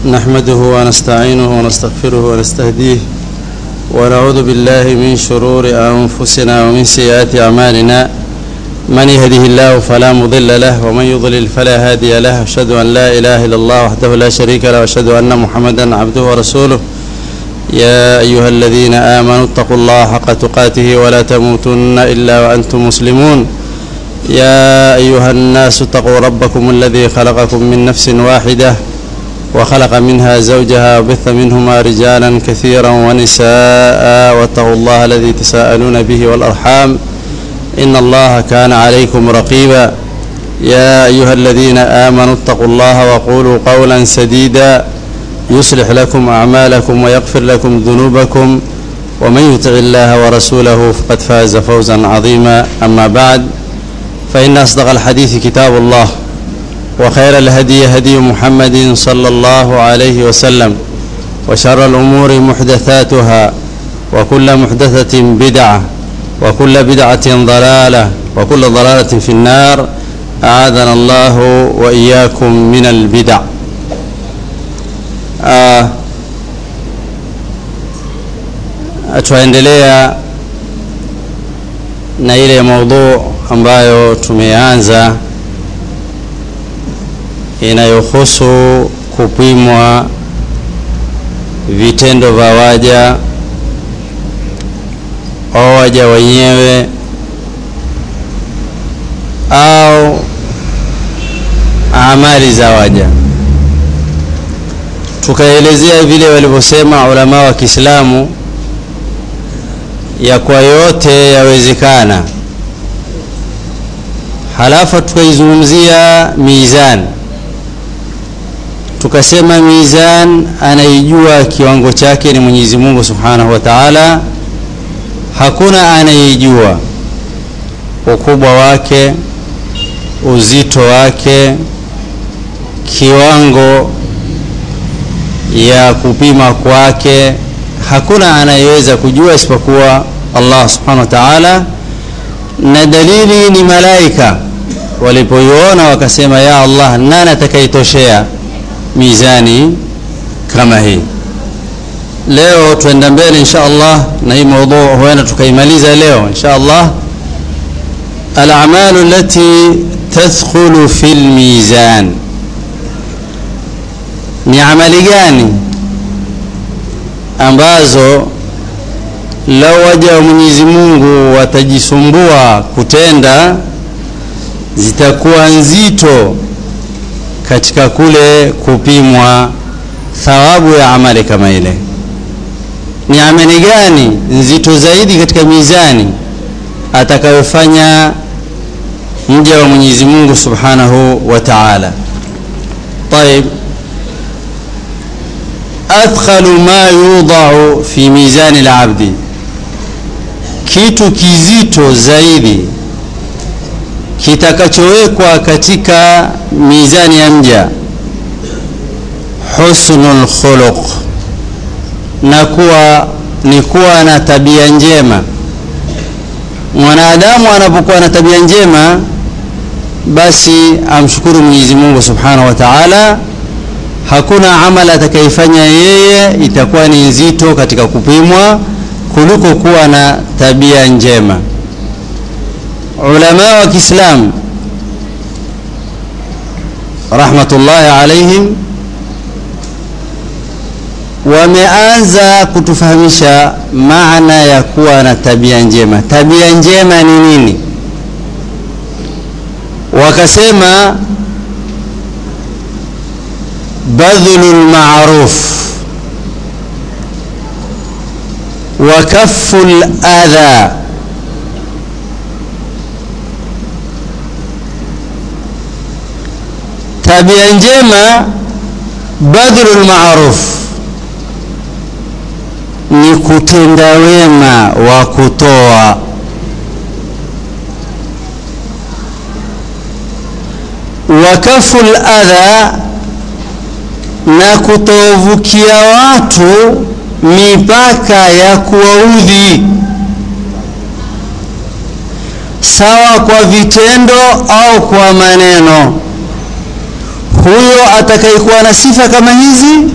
نحمده ونستعينه ونستغفره ونستهديه ونعوذ بالله من شرور أنفسنا ومن سيئات أعمالنا من يهده الله فلا مضل له ومن يضلل فلا هادي له أشهد أن لا إله إلا الله وحده لا شريك له وأشهد أن محمدا عبده ورسوله يا أيها الذين آمنوا اتقوا الله حق تقاته ولا تموتن إلا وأنتم مسلمون يا أيها الناس اتقوا ربكم الذي خلقكم من نفس واحدة وخلق منها زوجها وبث منهما رجالا كثيرا ونساء واتقوا الله الذي تساءلون به والأرحام إن الله كان عليكم رقيبا يا أيها الذين آمنوا اتقوا الله وقولوا قولا سديدا يصلح لكم أعمالكم ويغفر لكم ذنوبكم ومن يطع الله ورسوله فقد فاز فوزا عظيما أما بعد فإن أصدق الحديث كتاب الله وخير الهدي هدي محمد صلى الله عليه وسلم وشر الأمور محدثاتها وكل محدثة بدعة وكل بدعة ضلالة وكل ضلالة في النار أعاذنا الله وإياكم من البدع آه twaendelea na ile maudhu ambayo tumeanza inayohusu kupimwa vitendo vya waja au waja wenyewe au amali za waja tukaelezea vile walivyosema ulama wa Kiislamu ya kwa yote yawezekana halafu tukaizungumzia mizan tukasema mizan anaijua kiwango chake ni Mwenyezi Mungu Subhanahu wa Ta'ala hakuna anayejua ukubwa wake uzito wake kiwango ya kupima kwake hakuna anayeweza kujua isipokuwa Allah subhanahu wa ta'ala na dalili ni malaika walipoiona wakasema ya Allah nani atakayetoshea mizani kama hii leo tuenda mbele insha Allah na hii mada huenda tukaimaliza leo insha Allah الأعمال التي تدخل في الميزان ni amali gani ambazo lau waja wa Mwenyezi Mungu watajisumbua kutenda zitakuwa nzito katika kule kupimwa thawabu ya amali kama ile. Ni amali gani nzito zaidi katika mizani atakayofanya mja wa Mwenyezi Mungu Subhanahu wa Ta'ala? Taib, athqalu ma yudau fi mizani al-abdi, kitu kizito zaidi kitakachowekwa katika mizani ya mja husnul khuluq, na kuwa ni kuwa na tabia njema. Mwanadamu anapokuwa na tabia njema, basi amshukuru Mwenyezi Mungu Subhanahu wa Ta'ala hakuna amali atakayefanya yeye itakuwa ni nzito katika kupimwa kuliko kuwa na tabia njema. Ulama wa Kiislamu rahmatullahi alaihim wameanza kutufahamisha maana ya kuwa na tabia njema. Tabia njema ni nini? Wakasema بذل المعروف وكف الأذى tabia njema badhlu lmaruf ni kutenda wema wa kutoa wakafu ladha na kutovukia watu mipaka ya kuwaudhi sawa kwa vitendo au kwa maneno huyo atakayekuwa na sifa kama hizi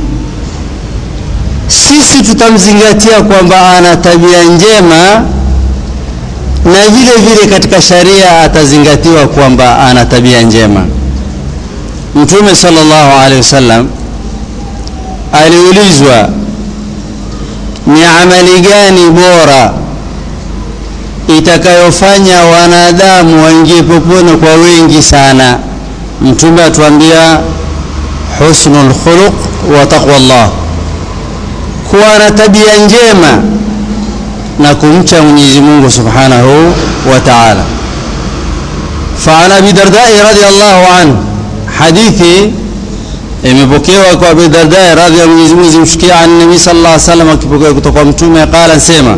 sisi tutamzingatia kwamba ana tabia njema na vile vile katika sharia atazingatiwa kwamba ana tabia njema mtume sallallahu alaihi wasallam aliulizwa ni amali gani bora itakayofanya wanadamu waingie peponi kwa wengi sana mtume atuambia husnul khuluq wa taqwa Allah kuwa na tabia njema na kumcha Mwenyezi Mungu Subhanahu wa Ta'ala. فعن ابي الدرداء رضي الله عنه حديثي imepokewa kwa Abu Darda radhi ya Mwenyezi Mungu zimshikia an Nabii sallallahu alaihi wasallam akipokea kutoka kwa mtume qala sema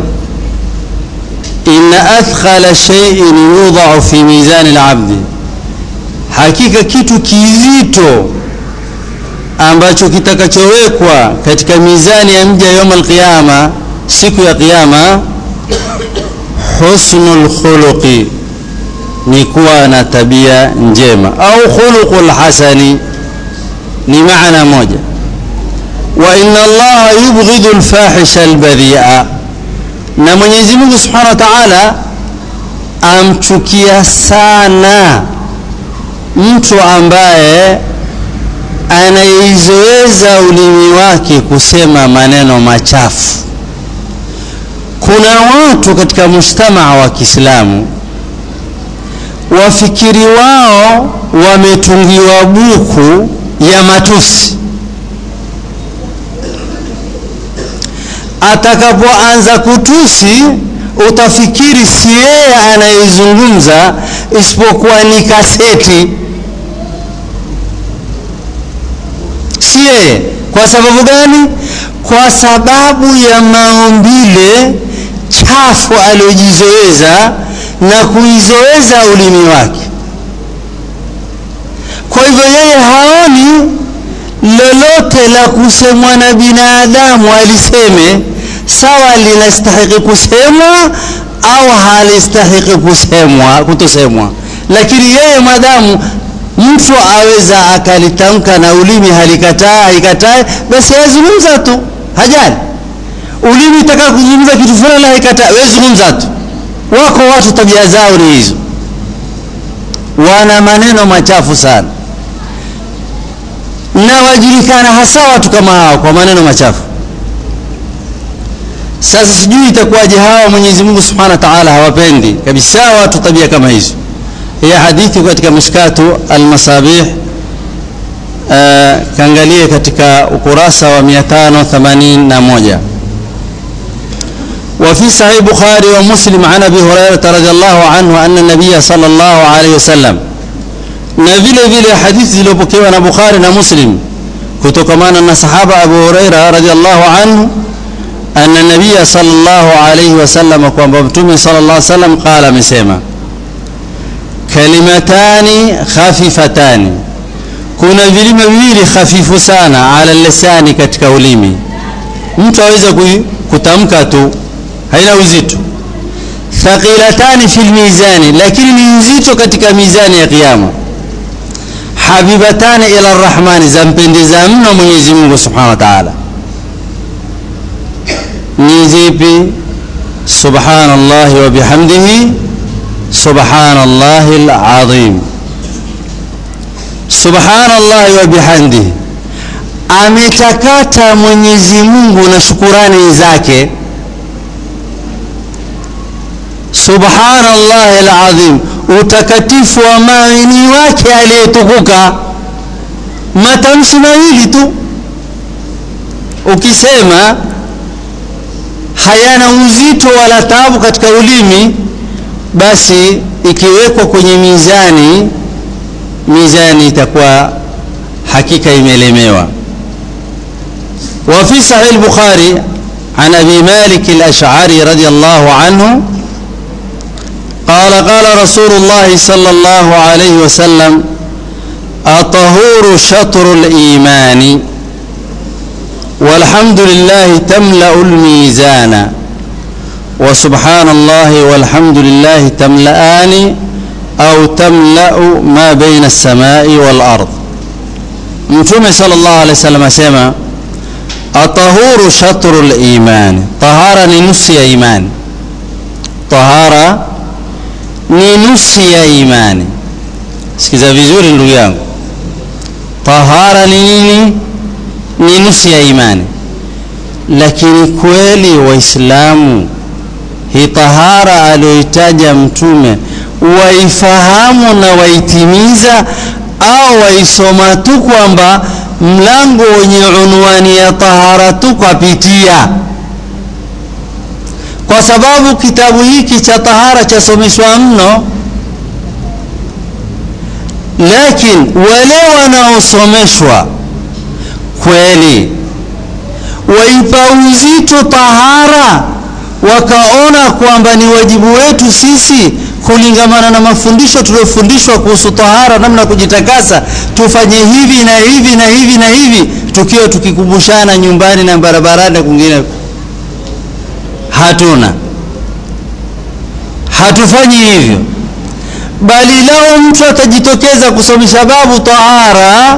inna athqala shay'in yudha'u fi mizan al-'abd hakika kitu kizito ambacho kitakachowekwa katika mizani ya mja yawm al-qiyama siku ya kiyama husnul khuluqi ni kuwa na tabia njema au khuluqul hasani ni maana moja wa inna allaha yubghidu alfahisha albadhi'a na Mwenyezi Mungu Subhanahu wa Ta'ala amchukia sana mtu ambaye anaizoeza ulimi wake kusema maneno machafu kuna watu katika mujtamaa wa Kiislamu wafikiri wao wametungiwa buku ya matusi atakapoanza kutusi utafikiri si yeye anayezungumza isipokuwa ni kaseti si yeye kwa sababu gani kwa sababu ya maumbile chafu aliyojizoeza na kuizoeza ulimi wake kwa hivyo yeye haoni lolote la kusemwa na binadamu aliseme sawa linastahiki kusemwa au halistahiki kusemwa kutosemwa lakini yeye madamu mtu aweza akalitamka na ulimi halikataa haikatai basi yazungumza tu hajali ulimi itaka kuzungumza kitu fulani haikataa wewe zungumza tu wako watu tabia zao ni hizo wana maneno machafu sana na wajulikana hasa watu kama hao kwa maneno machafu sasa sijui itakuwaje hawa Mwenyezi Mungu Subhanahu wa Ta'ala hawapendi kabisa watu tabia kama hizo ya hadithi katika mishkatu al-masabih uh, kaangalie katika ukurasa wa 581 وفي صحيح البخاري ومسلم عن ابي هريره رضي الله عنه ان النبي صلى الله عليه وسلم na vile vile hadithi zilizopokewa na Bukhari na Muslim kutokamana na sahaba Abu Huraira radhiallahu anhu anna nabiyya sallallahu alayhi wasallam kwamba mtume sallallahu alayhi wasallam qala amesema kalimatani khafifatani kuna vilima viwili hafifu sana ala lisani katika ulimi mtu aweza kutamka tu haina uzito thaqilatani fil mizani lakini ni nzito katika mizani ya kiyama habibatani ila arrahmani zampendeza mno Mwenyezi Mungu Subhanahu wa Ta'ala ni zipi subhanallahi wa bihamdihi subhanallahi alazim subhanallahi wa bihamdihi ametakata Mwenyezi Mungu na shukurani zake subhanallahi alazim utakatifu wa maini wake aliyetukuka matamshi mawili tu ukisema hayana uzito wala taabu katika ulimi basi ikiwekwa kwenye mizani mizani itakuwa hakika imelemewa وفي صحيح البخاري عن ابي مالك الاشعري رضي الله عنه قال قال رسول الله صلى الله عليه وسلم الطهور شطر الإيمان والحمد لله تملأ الميزان وسبحان الله والحمد لله تملأان أو تملأ ما بين السماء والأرض mtume sallallahu alaihi wasallam asema atahuru shatru liman tahara ni nusu ya imani tahara ni nusu ya imani sikiza vizuri ndugu yangu tahara ni nini ni nusu ya imani lakini kweli waislamu hii tahara aliyoitaja mtume waifahamu na waitimiza au waisoma tu kwamba mlango wenye unwani ya tahara tu kwapitia kwa sababu kitabu hiki cha tahara chasomeshwa mno lakini wale wanaosomeshwa kweli waipa uzito tahara wakaona kwamba ni wajibu wetu sisi kulingamana na mafundisho tuliyofundishwa kuhusu tahara namna ya kujitakasa tufanye hivi na hivi na hivi na hivi tukiwa tukikumbushana nyumbani na barabarani na kwingine hatuna hatufanyi hivyo bali lao mtu atajitokeza kusomesha babu tahara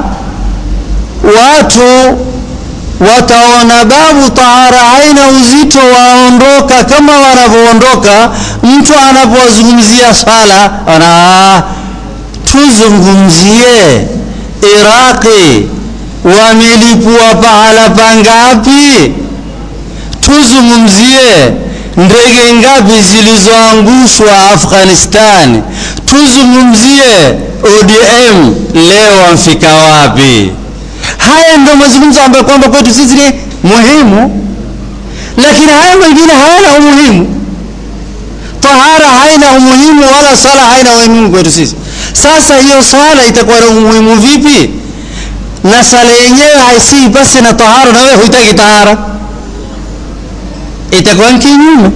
watu wataona babu tahara haina uzito waondoka kama wanavyoondoka mtu anapowazungumzia swala ana tuzungumzie iraqi wamelipua pahala pangapi tuzungumzie ndege ngapi zilizoangushwa afghanistan tuzungumzie odm leo wamfika wapi haya ndio mazungumzo ambayo kwamba kwetu sisi ni muhimu lakini haya mengine hayana umuhimu tahara haina umuhimu wala sala haina umuhimu kwetu sisi sasa hiyo sala itakuwa na umuhimu vipi na sala yenyewe haisii basi na tahara na wewe huitaki tahara itakuwa ni kinyume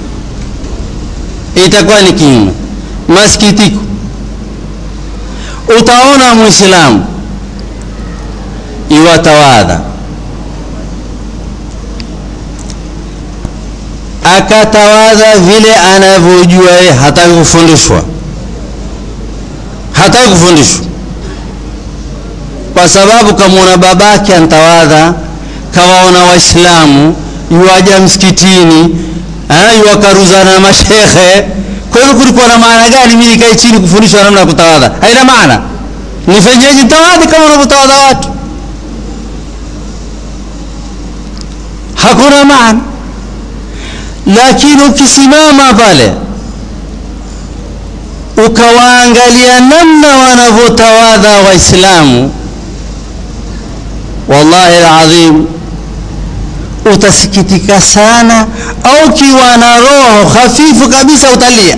itakuwa ni kinyume masikitiko utaona mwislamu iwatawadha akatawadha vile anavyojua yeye hataki kufundishwa hataki kufundishwa kwa sababu kamwona babake antawadha kawaona waislamu yuwaja msikitini yuwakaruzana na mashekhe kwa hivyo kulikuwa na maana gani mi nikae chini kufundishwa namna ya kutawadha haina maana nifenyeji tawadhi kama unavyotawadha watu hakuna maana lakini ukisimama pale ukawaangalia namna wanavyotawadha waislamu wallahi alazim utasikitika sana au kiwa na roho hafifu kabisa utalia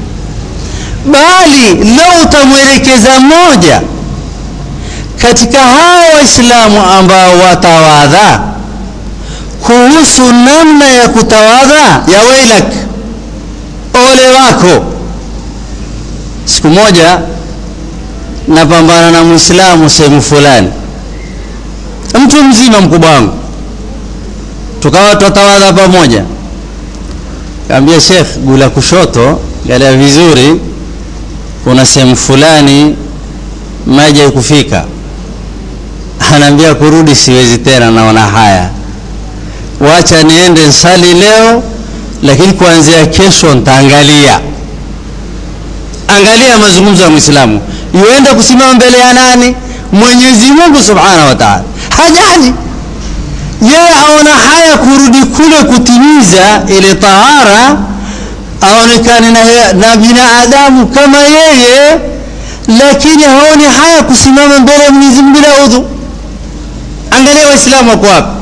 bali leo utamwelekeza mmoja katika hao waislamu ambao watawadha kuhusu namna ya kutawadha ya wailak ole wako siku moja napambana na mwislamu sehemu fulani mtu mzima mkubwa wangu tukawa twatawadha pamoja kaambia shekh gula kushoto galia vizuri kuna sehemu fulani maji haikufika anaambia kurudi siwezi tena naona haya wacha niende nsali leo lakini kuanzia kesho ntaangalia angalia mazungumzo ya mwislamu yuenda kusimama mbele ya nani mwenyezi mungu subhanahu wa taala hajali yeye aona haya kurudi kule kutimiza ile tahara aonekane na, na binadamu kama yeye lakini haoni haya kusimama mbele ya mwenyezi mungu bila udhu angalia waislamu wako wapi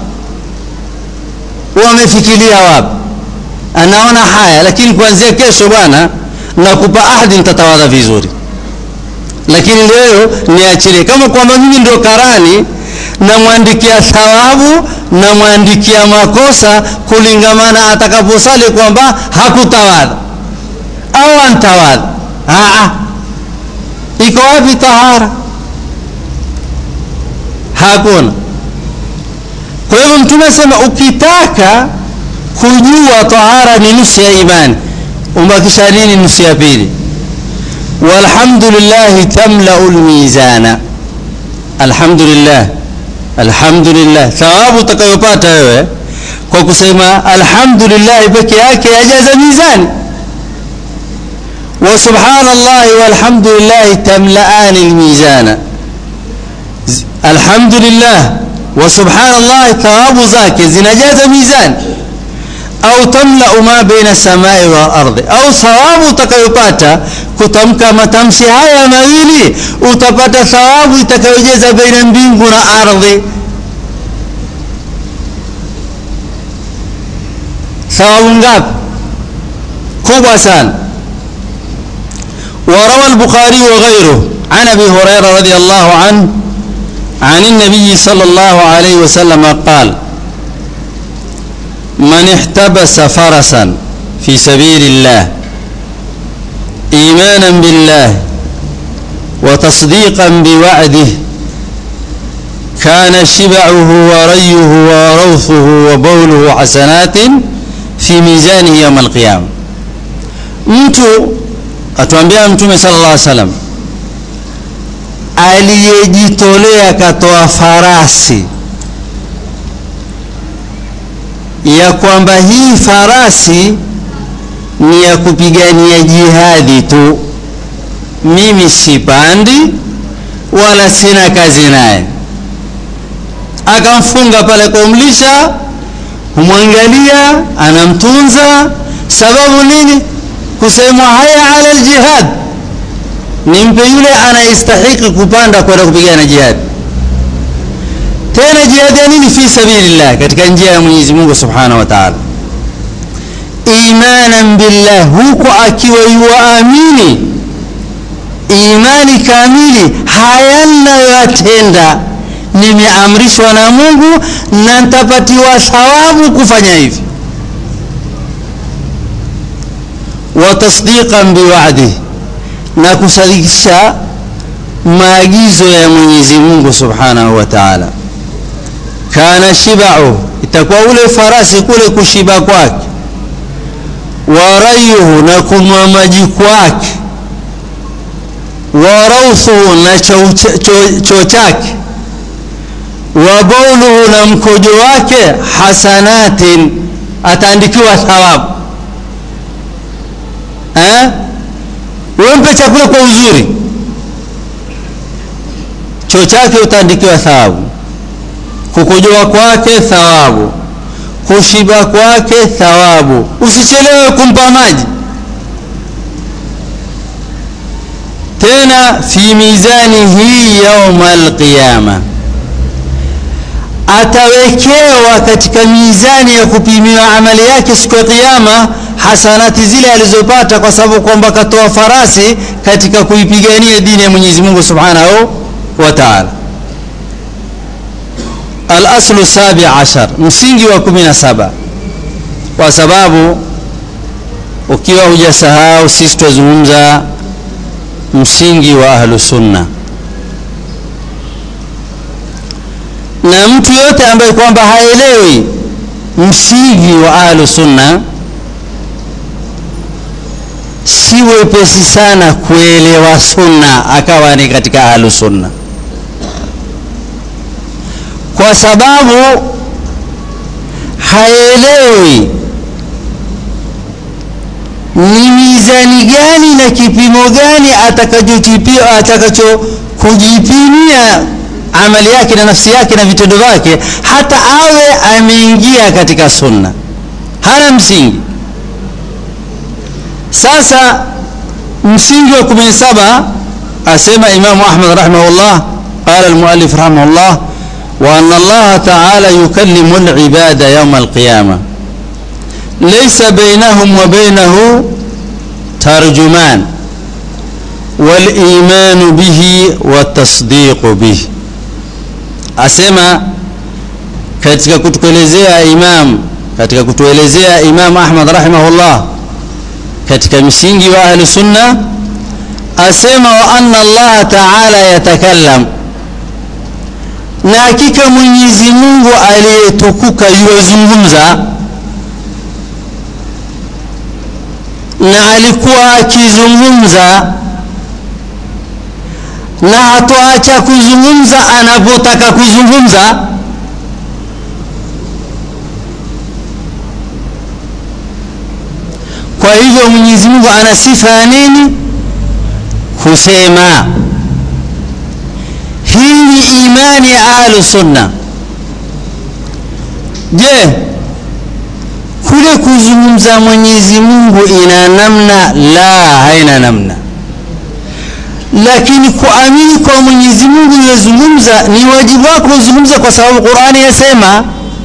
wamefikiria wapi anaona haya lakini kuanzia kesho bwana nakupa ahadi nitatawadha vizuri lakini leo niachilie kama kwamba mimi ndio karani namwandikia thawabu namwandikia makosa kulingamana atakaposali kwamba hakutawadha au antawadha iko wapi tahara hakuna kwa hivyo mtume asema ukitaka kujua tahara ni nusu ya imani umbakisha nini nusu ya pili walhamdulillahi tamlau lmizana alhamdulillah alhamdulillah thawabu utakayopata wewe kwa kusema alhamdulillah peke yake yajaza mizani wa subhanallahi walhamdulillah tamlaani almizana alhamdulillah wa subhanallah thawabu zake zinajaza mizani au tamlau ma baina samai wa ardhi au thawabu utakayopata kutamka matamshi haya mawili utapata thawabu itakayojaza baina mbingu na ardhi thawabu ngapi kubwa sana وروى البخاري وغيره عن ابي هريره رضي الله عنه عن النبي صلى الله عليه وسلم قال من احتبس فرسا في سبيل الله ايمانا بالله وتصديقا بوعده كان شبعه وريه وروثه وبوله حسنات في ميزانه يوم القيامه mtu atuambia mtume sallallahu alaihi wasallam aliyejitolea katoa farasi ya kwamba hii farasi ni ya kupigania jihadi tu mimi sipandi wala sina kazi naye akamfunga pale kumlisha humwangalia anamtunza sababu nini kusemwa haya ala aljihad nimpe yule anayestahiki kupanda kwenda kupigana jihad tena jihad ya nini fi sabilillah katika njia ya Mwenyezi Mungu Subhanahu wa Ta'ala imanan billah huku akiwa yuamini imani kamili haya ninayoyatenda nimeamrishwa na Mungu na nitapatiwa thawabu kufanya hivi wa tasdiqan biwa'dihi na kusadikisha maagizo ya Mwenyezi Mungu Subhanahu wa Ta'ala kana shiba'u itakuwa ule farasi kule kushiba kwake warayuhu na kunwa maji kwake warauthuhu na choo chake wabauluhu na mkojo wake hasanatin ataandikiwa thawabu eh? wempe chakula kwa uzuri choo chake utaandikiwa thawabu kukojoa kwake thawabu kushiba kwake thawabu usichelewe kumpa maji tena fi mizanihi yauma alqiyama atawekewa katika mizani ya kupimiwa amali yake siku ya kiyama hasanati zile alizopata kwa sababu kwamba katoa farasi katika kuipigania dini ya Mwenyezi Mungu Subhanahu wa Ta'ala al-aslu sabi ashar msingi wa kumi na saba kwa sababu ukiwa hujasahau sisi tuzungumza msingi wa ahlu sunna na mtu yote ambaye kwamba haelewi msingi wa ahlu sunna si wepesi sana kuelewa sunna akawa ni katika ahlu sunna kwa sababu haelewi ni mizani gani na kipimo gani atakachokipia atakacho kujipimia amali yake na nafsi yake na vitendo vyake hata awe ameingia katika sunna hana msingi sasa msingi wa 17 asema imamu ahmad rahimahullah qala almuallif rahimahullah وأن الله تعالى يكلم العباد يوم القيامة ليس بينهم وبينه ترجمان والإيمان به والتصديق به أسمى katika kutuelezea imam katika kutuelezea imam Ahmad rahimahullah katika msingi wa ahli sunna asema wa anna Allah ta'ala yatakallam na hakika Mwenyezi Mungu aliyetukuka yuwazungumza na alikuwa akizungumza na hatoacha kuzungumza anapotaka kuzungumza kwa hivyo mwenyezi mungu ana sifa ya nini kusema hii ni imani ya ahlu sunna je kule kuzungumza mwenyezi mungu ina namna la haina namna lakini kuamini kwa mwenyezi mungu yozungumza ni wajibu wako kuzungumza kwa sababu qurani yasema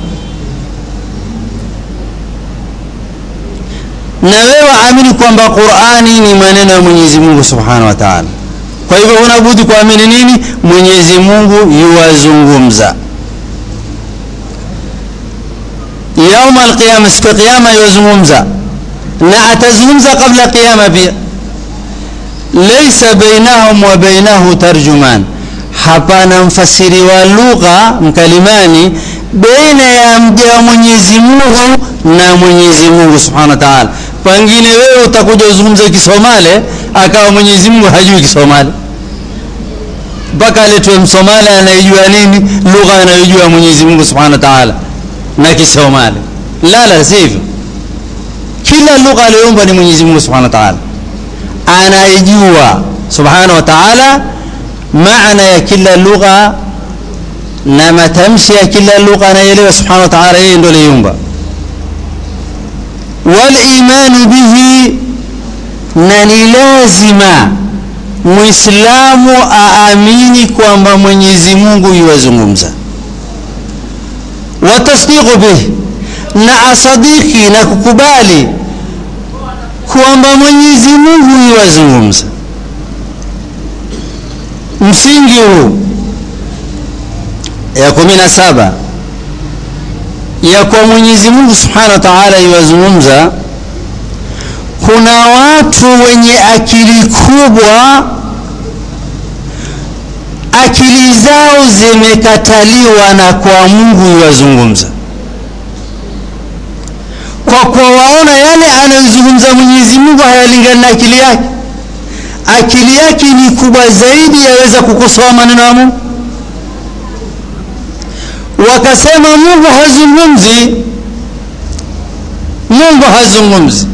na wewe amini kwamba qurani ni maneno ya mwenyezi mungu subhanahu wa taala kwa hivyo unabudi kuamini nini mwenyezi mungu yuwazungumza yauma alqiyama siku ya qiyama yuwazungumza na atazungumza kabla qiyama pia laisa bainahum wa bainahu tarjuman hapana mfasiri wa lugha mkalimani baina ya mja wa mwenyezi mungu na mwenyezi mungu subhanahu wa taala pengine wewe utakuja uzungumze kisomale akawa mwenyezi mungu hajui kisomali mpaka aletwe msomali anayejua nini lugha anayojua mwenyezi mungu subhanahu wa taala na kisomali la la si hivyo kila lugha aliyoumba ni mwenyezi mungu subhanahu wa taala anayejua subhanahu wa taala maana ya kila lugha na matamshi ya kila lugha anayeelewa subhanahu wa taala yeye ndo aliyeumba walimanu bihi na ni lazima mwislamu aamini kwamba mwenyezi mungu yuwazungumza watasdiqu bih na asadiki na kukubali kwamba mwenyezi mungu yuwazungumza msingi huu ya kumi na saba ya kwa mwenyezi mungu subhanahu wa taala yuwazungumza kuna watu wenye akili kubwa akili zao zimekataliwa na kwa mungu yuwazungumza kwa kuwa waona yale anayozungumza mwenyezi mungu hayalingani na akili yake akili yake ni kubwa zaidi yaweza kukosoa maneno ya mungu wakasema mungu hazungumzi mungu hazungumzi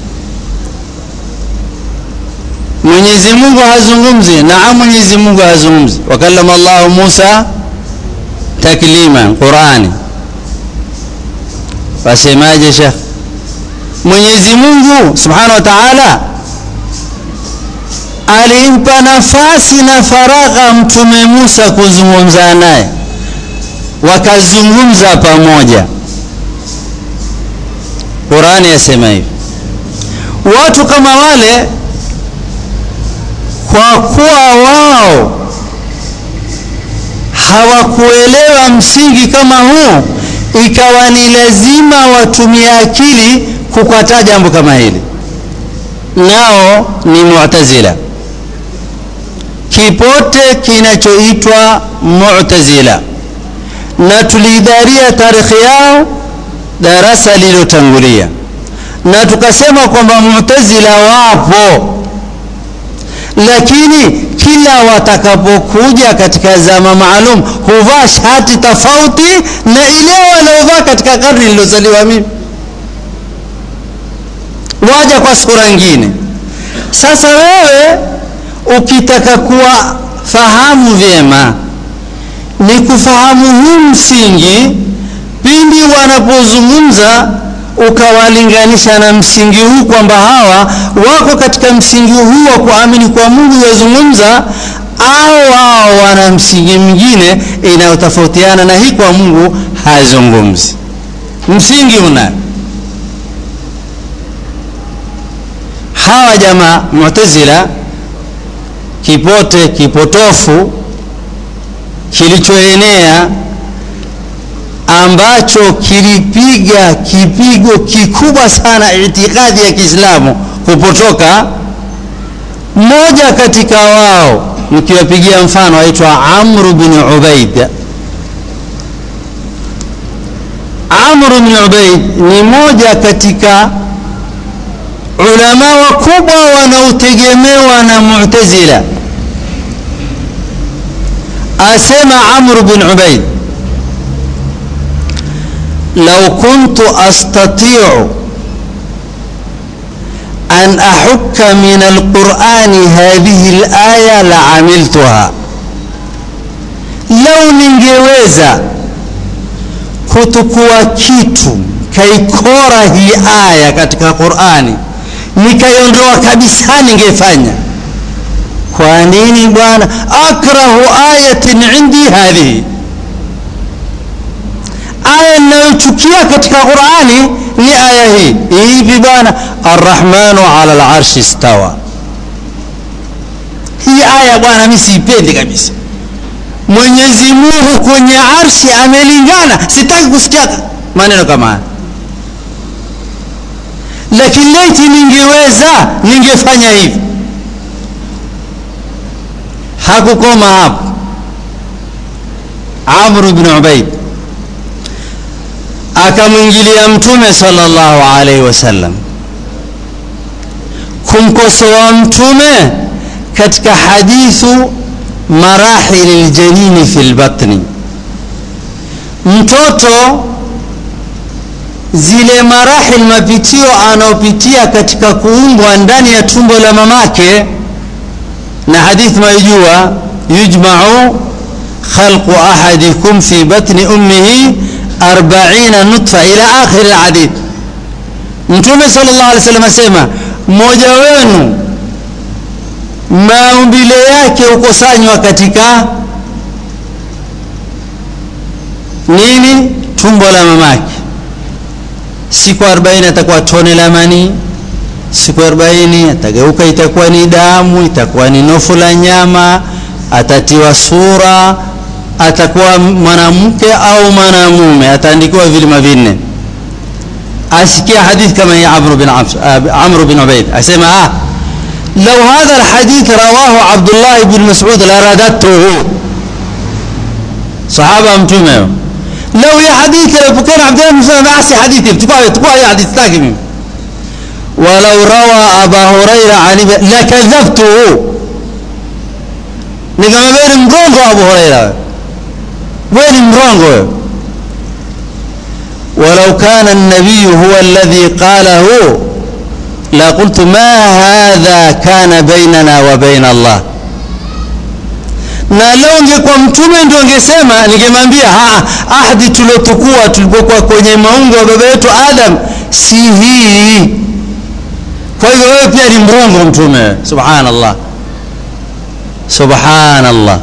mwenyezi mungu hazungumzi naam mwenyezi mungu hazungumzi wakallama llahu musa taklima qurani wasemaje shekh mwenyezi mungu subhanahu wa taala alimpa nafasi na faragha mtume musa kuzungumza naye wakazungumza pamoja qurani yasema hivi watu kama wale kwa kuwa wao hawakuelewa msingi kama huu ikawa ni lazima watumie akili kukataa jambo kama hili nao ni mu'tazila kipote kinachoitwa mu'tazila na tuliidharia tarikhi yao darasa lililotangulia na tukasema kwamba mu'tazila wapo lakini kila watakapokuja katika zama maalum huvaa shati tofauti na ile waliovaa katika karni nilozaliwa mimi waja kwa sura nyingine sasa wewe ukitaka kuwa fahamu vyema ni kufahamu huu msingi pindi wanapozungumza ukawalinganisha na msingi huu kwamba hawa wako katika msingi huu wa kuamini kwa mungu yazungumza au wao wana msingi mwingine inayotofautiana na hii kwa mungu hazungumzi msingi una hawa jamaa mutazila kipote kipotofu kilichoenea ambacho kilipiga kipigo kikubwa sana itikadi ya Kiislamu kupotoka. Mmoja katika wao nikiwapigia mfano aitwa Amr bin Ubaid. Amr bin Ubaid ni moja katika ulama wakubwa wanaotegemewa na Mu'tazila asema amru bin ubaid lau kuntu astatiu an ahukka min alqurani hadhihi alaya laamiltuha lau ningeweza kutukua kitu kaikora hii aya katika qurani nikaiondoa kabisa ningefanya kwa nini bwana akrahu ayatin indi hadhihi aya ninayochukia katika qurani ni aya hii hivi bwana arrahmanu ala larshi stawa hii aya bwana mi siipendi kabisa mwenyezi mungu kwenye arshi amelingana sitaki kusikia maneno kama haya lakini laiti ningeweza ningefanya hivi hakukoma hapo amru bn ubaid akamwingilia mtume sallallahu alaihi wasallam kumkosoa mtume katika hadithu marahili ljanini fi lbatni mtoto zile marahil mapitio anaopitia katika kuumbwa ndani ya tumbo la mamake na hadithi maijua yujmau khalqu ahadikum fi batni ummihi arbaina nutfa ila akhiri lhadith mtume sal llah alih wasallam asema mmoja wenu maumbile yake hukusanywa katika nini tumbo la mamake siku 40 atakuwa tone la manii siku 40 atageuka itakuwa ni damu itakuwa ni nofu la nyama atatiwa sura atakuwa mwanamke au mwanamume ataandikiwa vilima vinne asikia hadithi kama hii amru bin, amru bin ubaid asema ah لو هذا الحديث رواه عبد الله بن مسعود لرددته صحابة متومة لو يا حديث لو كان عبد الله بن مسعود أحسي حديثي تقوى تقوى يا حديث تاكمي ولو روى أبا هريرة عن لكذبته نقام بين مرونغو أبو هريرة وين مرونغو ولو كان النبي هو الذي قاله لقلت ما هذا كان بيننا وبين الله na leo ungekuwa mtume ndio ungesema ningemwambia ahadi tuliotukua tulipokuwa kwenye maungo wa baba yetu adam si hii kwa hivyo wewe pia ni mrongo mtume subhanallah subhanallah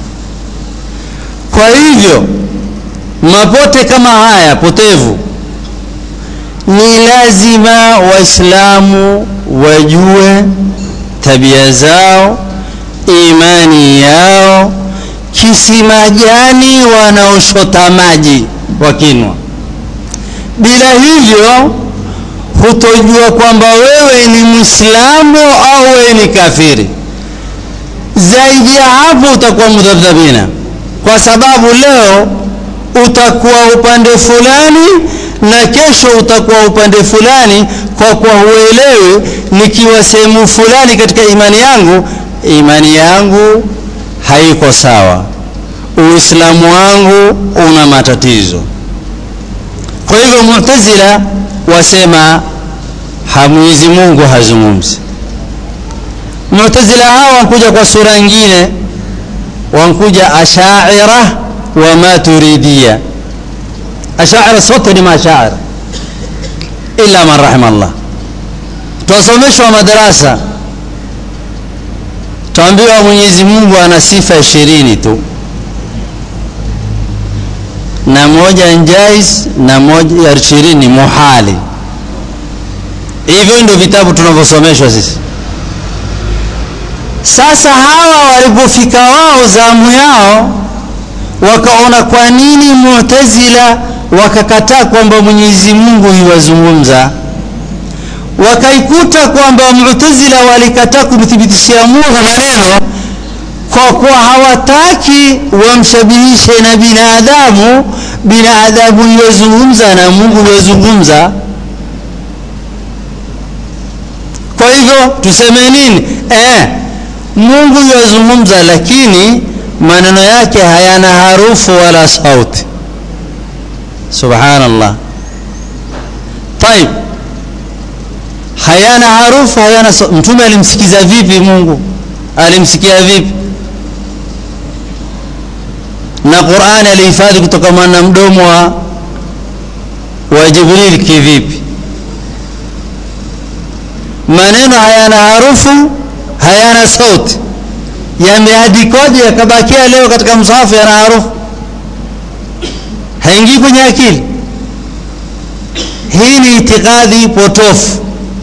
kwa hivyo mapote kama haya potevu ni lazima waislamu wajue tabia zao imani yao kisima gani wanaoshota maji wakinwa bila hivyo hutojua kwamba wewe ni mwislamu au wewe ni kafiri zaidi ya hapo utakuwa mudhabdhabina kwa sababu leo utakuwa upande fulani na kesho utakuwa upande fulani kwa kuwa huelewi nikiwa sehemu fulani katika imani yangu imani yangu haiko sawa uislamu wangu una matatizo kwa hivyo mutazila wasema hamwizi mungu hazungumzi mutazila hawa wankuja kwa sura nyingine wankuja ashaira wa maturidia ashaira sote ni mashaira illa man rahima Allah twasomeshwa madarasa twaambiwa Mwenyezi Mungu ana sifa ishirini tu na moja njais na moja ya ishirini muhali hivyo ndio vitabu tunavyosomeshwa sisi sasa hawa walipofika wao zamu yao wakaona kwa nini Mu'tazila wakakataa kwamba Mwenyezi Mungu yuwazungumza wakaikuta kwamba Mu'tazila walikataa kumthibitishia Mungu maneno kwa kuwa hawataki wamshabihishe na binadamu binadamu yuwazungumza na Mungu yuwazungumza kwa hivyo tuseme nini eh Mungu yuwazungumza lakini maneno yake hayana harufu wala sauti subhanallah طيب hayana harufu hayana sauti mtume alimsikiza vipi mungu alimsikia vipi na qurani alihifadhi kutokana na mdomo wa wa jibril kivipi maneno hayana harufu hayana sauti yameandikwaje yakabakia leo katika msahafu yana harufu haingii kwenye akili hii ni itikadi potofu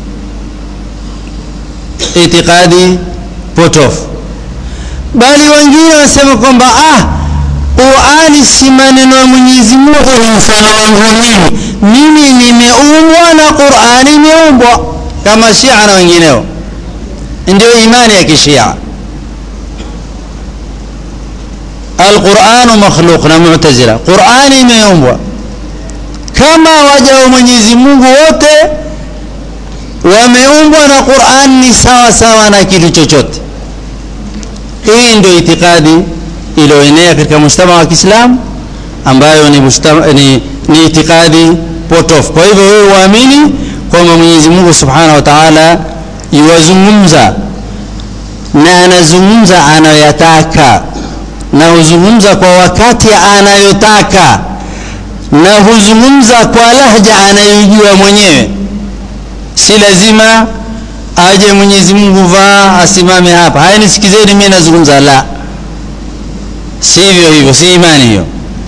itikadi potofu bali wengine wasema kwamba ah Qurani si maneno ya Mwenyezi Mungu ni mfano wangu mimi mimi nimeumbwa na Qurani imeumbwa kama Shia na wengineo ndio imani ya kishia alquranu makhluq na mu'tazila qurani imeumbwa kama waja wa mwenyezi mungu wote wameumbwa na quran ni sawa sawa na kitu chochote hii ndio itikadi iliyoenea katika mujtama wa kiislamu ambayo ni, mujtama, ni, ni itikadi potofu kwa hivyo wewe uamini kwamba mwenyezi mungu subhanahu wa taala iwazungumza na anazungumza anayoyataka na huzungumza kwa wakati anayotaka na huzungumza kwa lahja anayojua mwenyewe si lazima aje mwenyezi mungu vaa asimame hapa haya nisikizeni mimi nazungumza la si hivyo hivyo si imani hiyo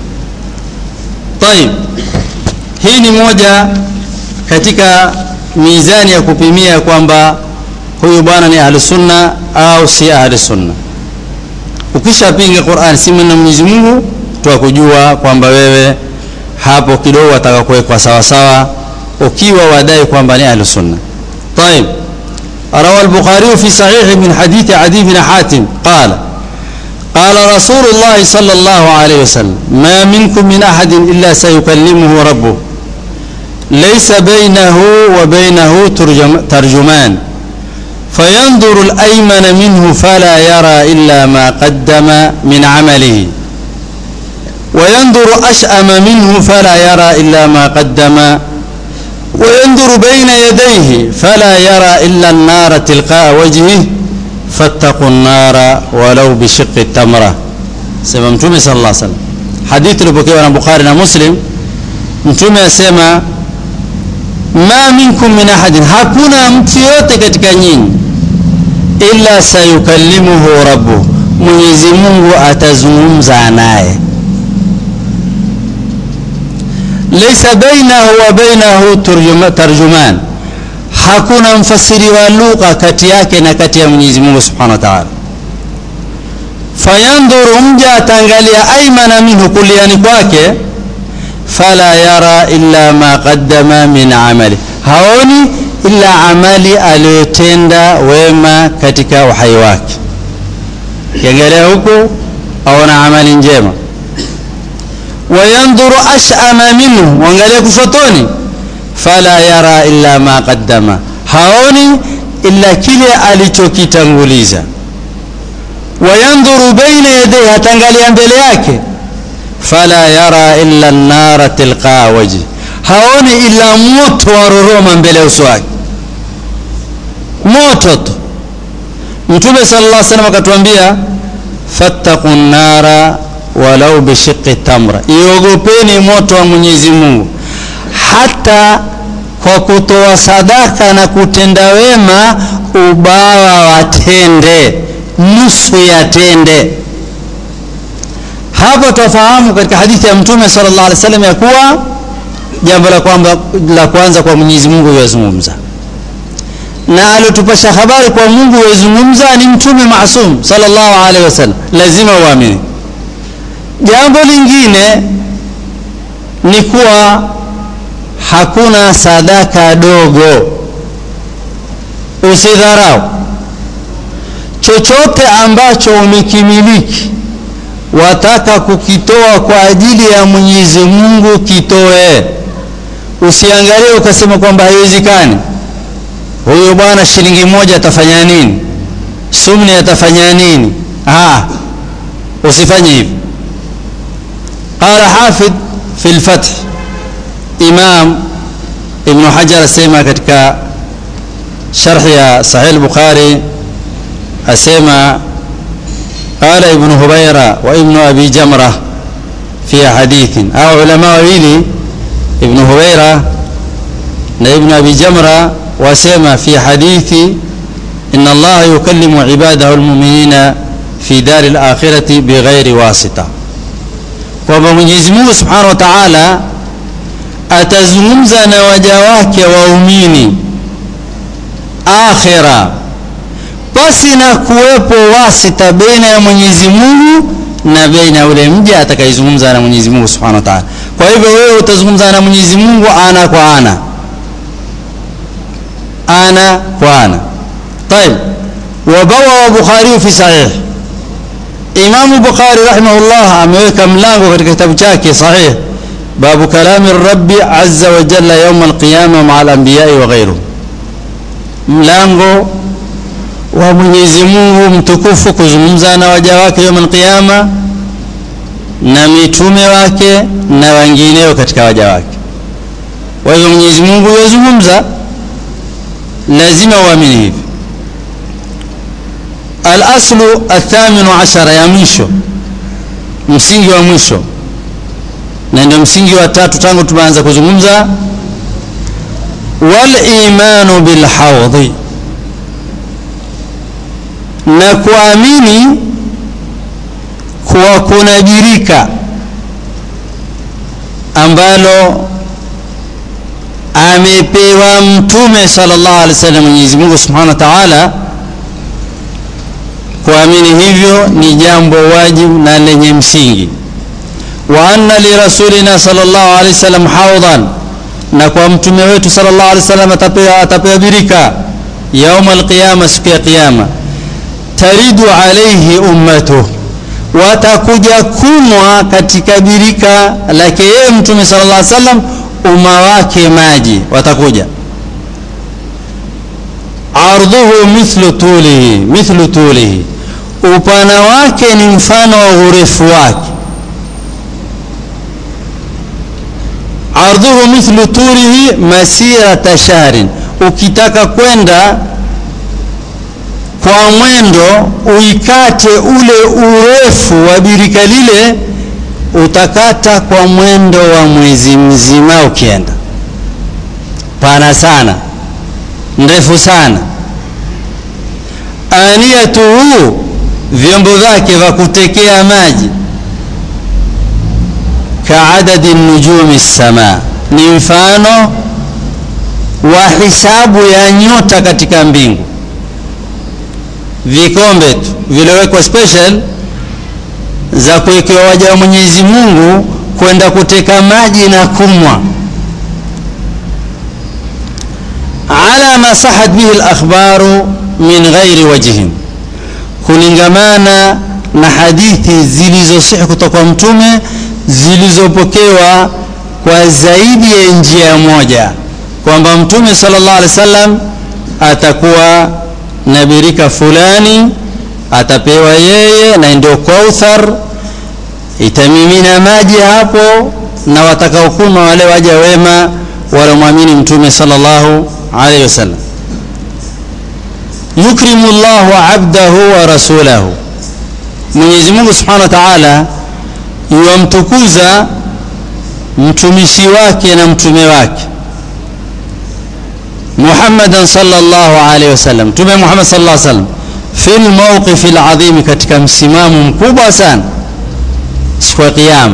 tayib hii ni moja katika mizani ya kupimia kwamba huyu bwana ni ahlusunna au si ahlusunna ukishapinga Qur'an si na Mwenyezi Mungu twakujua kwamba wewe hapo kidogo wataka kuwekwa sawa sawa ukiwa wadai kwamba ni ahlu sunna طيب روى البخاري في صحيح من حديث عدي بن حاتم قال قال رسول الله صلى الله عليه وسلم ما منكم من أحد إلا سيكلمه ربه ليس بينه وبينه ترجم ترجمان فينظر الأيمن منه فلا يرى إلا ما قدم من عمله وينظر أشأم منه فلا يرى إلا ما قدم وينظر بين يديه فلا يرى إلا النار تلقاء وجهه فاتقوا النار ولو بشق التمرة سيما متومي صلى الله عليه وسلم حديث لبكي وانا بخاري مسلم متومي سيما ma minkum min ahadin hakuna mtu yote katika nyinyi illa sayukallimuhu rabbu mwenyezi mungu atazungumza naye laysa bainahu wa bainahu tarjuman hakuna mfasiri wa lugha kati yake na kati ya mwenyezi mungu subhanahu wa ta'ala fayandhuru mja ataangalia aimana minhu kuliani kwake fala yara illa ma qaddama min amali haoni illa amali aliyotenda wema katika uhai wake kiangalia huku aona amali njema wayandhuru ashama minhu wangalia kushotoni fala yara illa ma qaddama haoni illa kile alichokitanguliza wayandhuru baina yadayhi hatangalia mbele yake fala yara illa an-nara tilqa wajhi haoni illa moto waroroma mbele ya uso wake moto tu mtume sallallahu alaihi wasallam akatuambia fattaqun nara walau bishiqqi tamra iogopeni moto wa Mwenyezi Mungu hata kwa kutoa sadaka na kutenda wema ubawa watende nusu yatende hapo tufahamu katika hadithi ya mtume sallallahu alaihi wasallam ya kuwa jambo la kwamba la kwanza kwa Mwenyezi Mungu yazungumza na alotupasha habari kwa Mungu yazungumza ni mtume maasum sallallahu alaihi wasallam lazima uamini jambo lingine ni kuwa hakuna sadaka dogo usidharau chochote ambacho umekimiliki wataka kukitoa kwa ajili ya Mwenyezi Mungu kitoe usiangalie ukasema kwamba haiwezekani huyo bwana shilingi moja atafanya nini sumni atafanya nini ah usifanye hivi qala hafidh fi lfath imam ibnu hajar asema katika sharhi ya sahih bukhari asema qala ibnu hubaira wa ibnu abi jamra fi hadithin au ulama wawili ibnu hubaira na ibnu abi jamra wasema fi hadithi إن الله يكلم عباده المؤمنين في دار الآخرة بغير واسطة kwamba Mwenyezi Mungu Subhanahu wa Ta'ala atazungumza na waja wake waumini akhira pasi na kuwepo wasita baina ya Mwenyezi Mungu na baina ya ule mja atakayezungumza na Mwenyezi Mungu Subhanahu wa Ta'ala. Kwa hivyo wewe utazungumza na Mwenyezi Mungu ana kwa ana, ana kwa ana. طيب وبوى البخاري في صحيح إمام البخاري رحمه الله ameweka mlango katika kitabu chake sahih babu kalami rabbi azza wa jalla yawm alqiyama maa alambiyai wa ghairuhum mlango wa Mwenyezi Mungu mtukufu kuzungumza na waja wake yawm alqiyama na mitume wake na wengineo katika waja wake kwa hivyo Mwenyezi Mungu yazungumza lazima uamini hivi alaslu athaminu ashara ya mwisho msingi wa mwisho na ndio msingi wa tatu tangu tumeanza kuzungumza walimanu bilhaudhi na kuamini kuwa kuna birika ambalo amepewa mtume sallallahu alaihi wasallam Mwenyezi Mungu Subhanahu wa Ta'ala kuamini hivyo ni jambo wajibu na lenye msingi wa anna lirasulina sallallahu alaihi wasallam haudhan na kwa mtume wetu sallallahu alaihi wasallam atapewa atapewa birika yauma alqiyama siku ya kiyama taridu alaihi ummatuh watakuja kunwa katika birika lake yeye mtume sallallahu alaihi wasallam umma wake maji watakuja ardhuhu mithlu tulihi mithlu tulihi upana wake ni mfano wa urefu wake ardhuhu mithlu tulihi masirata shahrin ukitaka kwenda kwa mwendo uikate ule urefu wa birika lile utakata kwa mwendo wa mwezi mzima ukienda pana sana ndefu sana aniyatuhu vyombo vyake vya kutekea maji kaadadi nujumi sama ni mfano wa hisabu ya nyota katika mbingu vikombe tu viliwekwa special za kuwekewa waja wa Mwenyezi Mungu kwenda kuteka maji na kumwa ala ma sahat bihi al-akhbaru min ghairi wajhin kulingamana na hadithi zilizosihi kutoka kwa mtume zilizopokewa kwa zaidi ya njia moja kwamba mtume sallallahu alaihi wasallam atakuwa na birika fulani atapewa yeye na ndio kauthar itamimina maji hapo na watakaokunywa wale waja wema walomwamini mtume sallallahu alaihi wasallam yukrimu llahu abdahu wa rasulahu mwenyezi mungu subhanahu wa taala yuwamtukuza mtumishi wake na mtume wake muhammadan sallallahu alaihi wasallam mtume muhammad sallallahu alaihi wasallam fi lmauqifi ladhimi katika msimamo mkubwa sana siku ya kiyama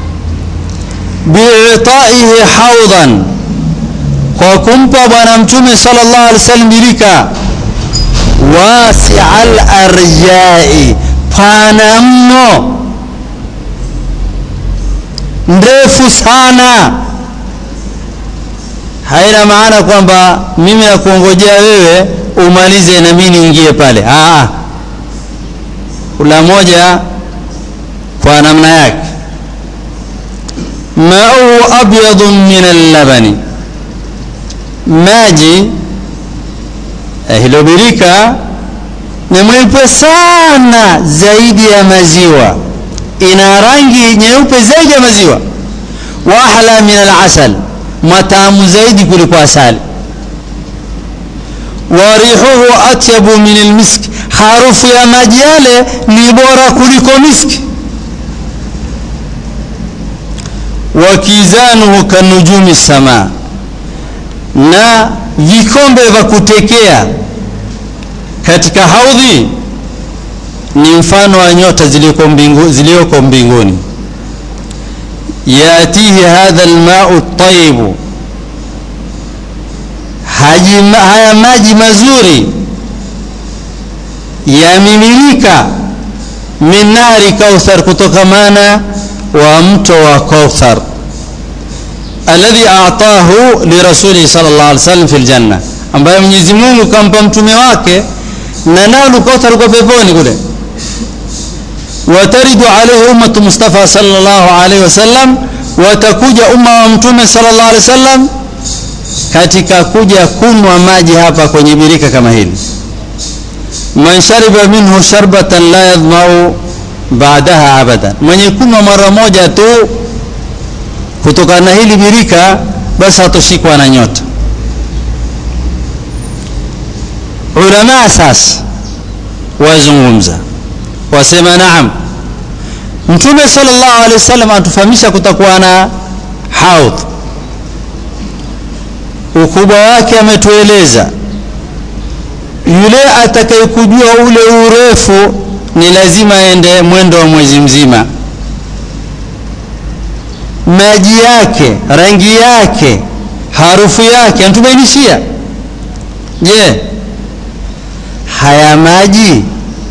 biitaihi haudhan kwa kumpa bwana mtume sallallahu alaihi wasallam birika wasia larjai pana mno ndefu sana haina maana kwamba mimi nakuongojea wewe umalize na mimi niingie pale Aa, kula moja kwa namna yake mauhu abyadu min allabani maji eh, hilo birika ni mweupe sana zaidi ya maziwa ina rangi nyeupe zaidi ya maziwa wa ahla min alasal matamu zaidi kuliko asali wa rihuhu atyabu min almisk harufu ya maji yale ni bora kuliko miski wa kizanuhu kanujumi sama na vikombe vya kutekea katika haudhi ni mfano wa nyota zilizoko mbingu, zilizoko mbinguni yatihi hadha almau tayibu haya maji mazuri yamiminika min nari kauthar kutokamana wa mto wa kauthar alladhi atahu lirasulihi sallallahu alaihi wasallam fil janna ambaye Mwenyezi Mungu kampa mtume wake na nalo kauthar kwa peponi kule wataridu alaihi ummatu Mustafa sallallahu alaihi wasallam watakuja umma wa mtume sallallahu alaihi wasallam katika kuja kunwa maji hapa kwenye birika kama hili man shariba minhu sharbatan la yadhmau baadaha abadan mwenye kunwa mara moja tu kutokana na hili birika basi hatoshikwa na nyota ulama sasa wazungumza wasema naam mtume sallallahu alaihi wasallam atufahamisha kutakuwa na haudh ukubwa wake ametueleza yule atakayekujua ule urefu ni lazima aende mwendo wa mwezi mzima maji yake rangi yake harufu yake anatubainishia je haya maji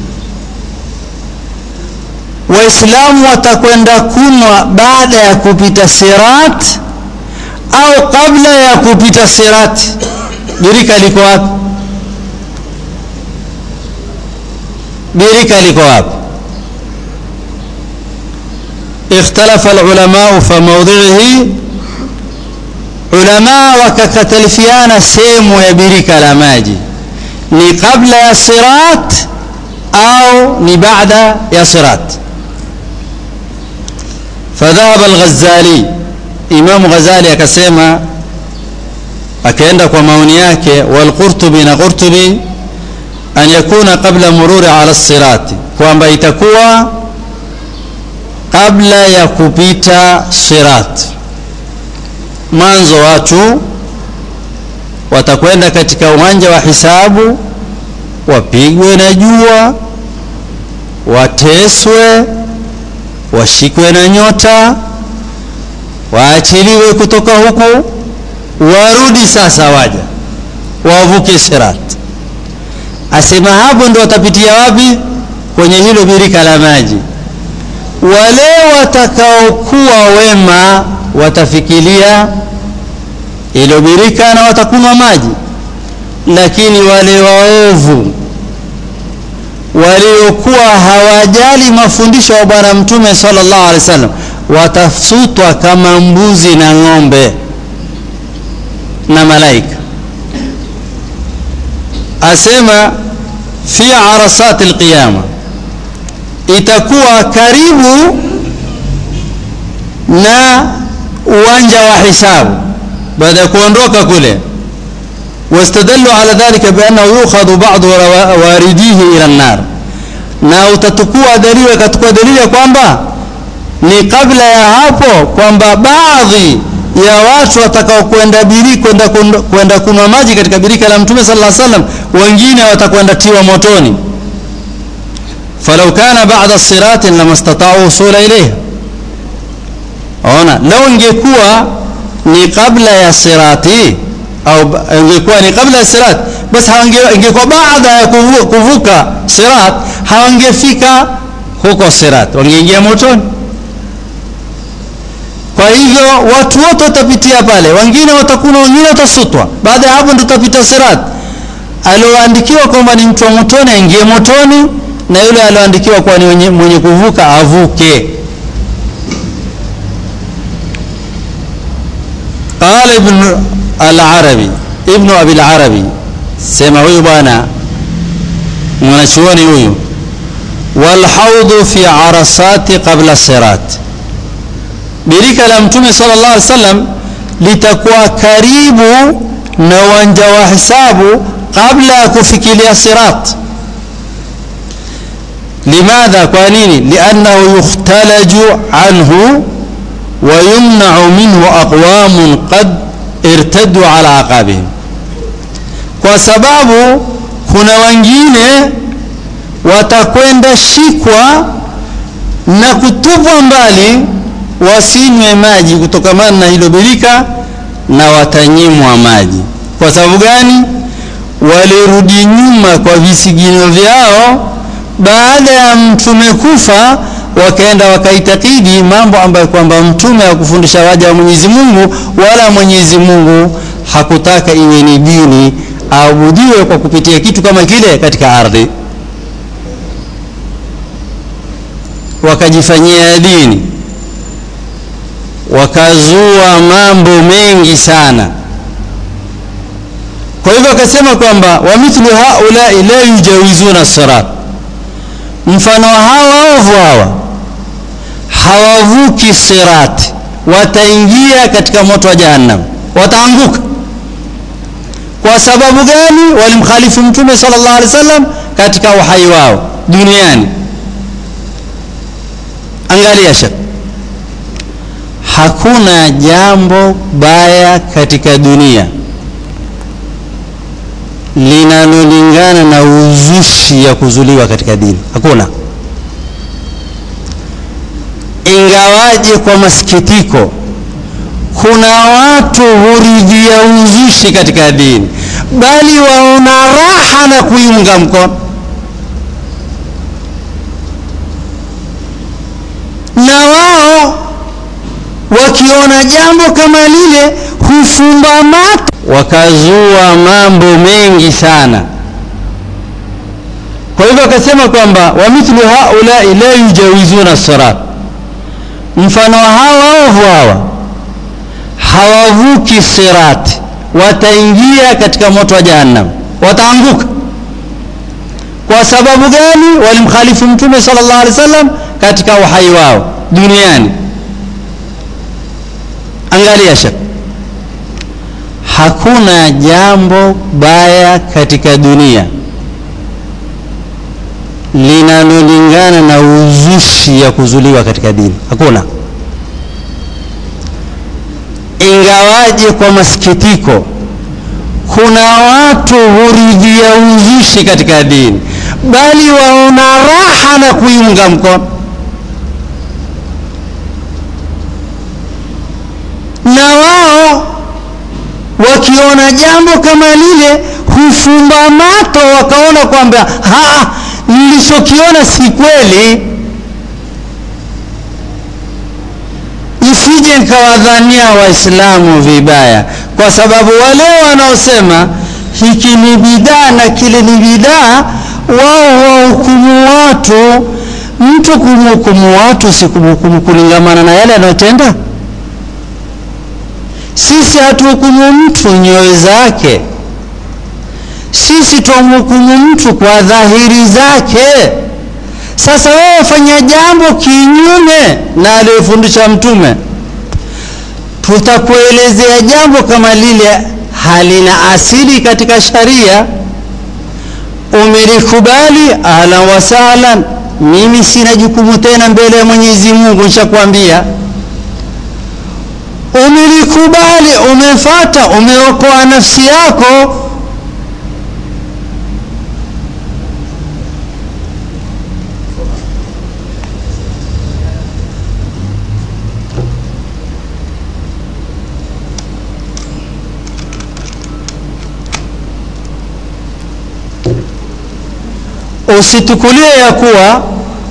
waislamu watakwenda kunwa baada ya kupita sirat au kabla ya kupita sirat birika liko wapi birika liko wapi اختلف العلماء فموضعه علماء وككتلفيانا سيمو يبريك لماجي ni kabla ya sirat au ni baada ya sirat fadhahaba al-Ghazali Imam Ghazali akasema akaenda kwa maoni yake wal Qurtubi na Qurtubi an yakuna qabla mururi ala sirati kwamba itakuwa kabla ya kupita sirat mwanzo watu watakwenda katika uwanja wa hisabu wapigwe na jua wateswe washikwe na nyota waachiliwe kutoka huku warudi sasa waja wavuke sirat asema hapo ndo watapitia wapi kwenye hilo birika la maji wale watakaokuwa wema watafikiria ilo birika na watakunywa maji lakini wale waovu waliokuwa hawajali mafundisho ya bwana mtume sallallahu alaihi wasallam watasutwa kama mbuzi na ng'ombe na malaika asema fi arasati alqiyama itakuwa karibu na uwanja wa hisabu baada ya kuondoka kule واستدلوا على ذلك بأنه يؤخذ بعض وارديه إلى النار na utatukua dalili akatukua dalili ya kwamba ni kabla ya hapo kwamba baadhi ya watu watakao kwenda biri kwenda kwenda kunywa maji katika birika la mtume sallallahu alaihi wasallam wengine watakwenda tiwa motoni falau kana ba'da siratin lamastata'u usula ilayha ona lau ingekuwa ni kabla ya sirati au ingekuwa ni kabla ya sirat basi ingekuwa baada ya kuvuka sirat hawangefika huko sirat wangeingia motoni kwa hivyo watu wote watapitia pale wengine watakuna wengine watasutwa baada ya hapo ndio tutapita sirat alioandikiwa kwamba ni mtu wa motoni aingie motoni na yule alioandikiwa kuwa ni mwenye kuvuka avuke قال ابن العربي ابن ابي العربي sema huyu bwana mwanachuoni huyu walhaudhu fi arasati qabla sirat birika la mtume sallallahu alaihi wasallam litakuwa karibu na uwanja wa hisabu kabla ya kufikilia sirat limadha kwa nini liannahu yukhtalaju anhu ويمنع منه أقوام قد ارتدوا على عقابهم kwa sababu kuna wengine watakwenda shikwa na kutupwa mbali wasinywe maji kutokamana na hilo birika na watanyimwa maji kwa sababu gani walirudi nyuma kwa visigino vyao baada ya mtume kufa wakaenda wakaitakidi mambo ambayo kwamba mtume hakufundisha waja wa Mwenyezi Mungu wala Mwenyezi Mungu hakutaka iwe ni dini aabudiwe kwa kupitia kitu kama kile katika ardhi wakajifanyia dini wakazua mambo mengi sana kwa hivyo akasema kwamba wa mithlu haulai la yujawizuna sirat mfano hawa ovu hawa hawavuki sirati wataingia katika moto wa jahannam wataanguka kwa sababu gani walimkhalifu mtume sallallahu alaihi wasallam katika uhai wao duniani angalia shek hakuna jambo baya katika dunia linalolingana na uzushi ya kuzuliwa katika dini hakuna ingawaje kwa masikitiko kuna watu huridhia uzushi katika dini bali waona raha na kuiunga mkono na wao wakiona jambo kama lile hufumba macho wakazua mambo mengi sana kwa hivyo akasema kwamba wamithlu haulai la yujawizuna sirat mfano hawa ovu hawa hawavuki sirati wataingia katika moto wa jahannam wataanguka kwa sababu gani walimkhalifu mtume sallallahu alaihi wasallam katika uhai wao duniani angalia shaka hakuna jambo baya katika dunia linalolingana na uzushi ya kuzuliwa katika dini hakuna ingawaje kwa masikitiko kuna watu huridhia uzushi katika dini bali waona raha na kuiunga mkono na wao wakiona jambo kama lile hufumba mato wakaona kwamba nilichokiona si kweli isije nikawadhania waislamu vibaya kwa sababu wale wanaosema hiki ni bidaa na kile ni bidaa wao wahukumu watu mtu kumhukumu watu si kumhukumu kulingamana na yale anayotenda sisi hatuhukumu mtu nyoyo zake sisi twamhukumu mtu kwa dhahiri zake sasa wewe fanya jambo kinyume na aliyofundisha mtume tutakuelezea jambo kama lile halina asili katika sharia umelikubali ahlan wasahlan mimi sina jukumu tena mbele ya mwenyezi mungu nishakwambia umelikubali umefata umeokoa nafsi yako usitukulie ya kuwa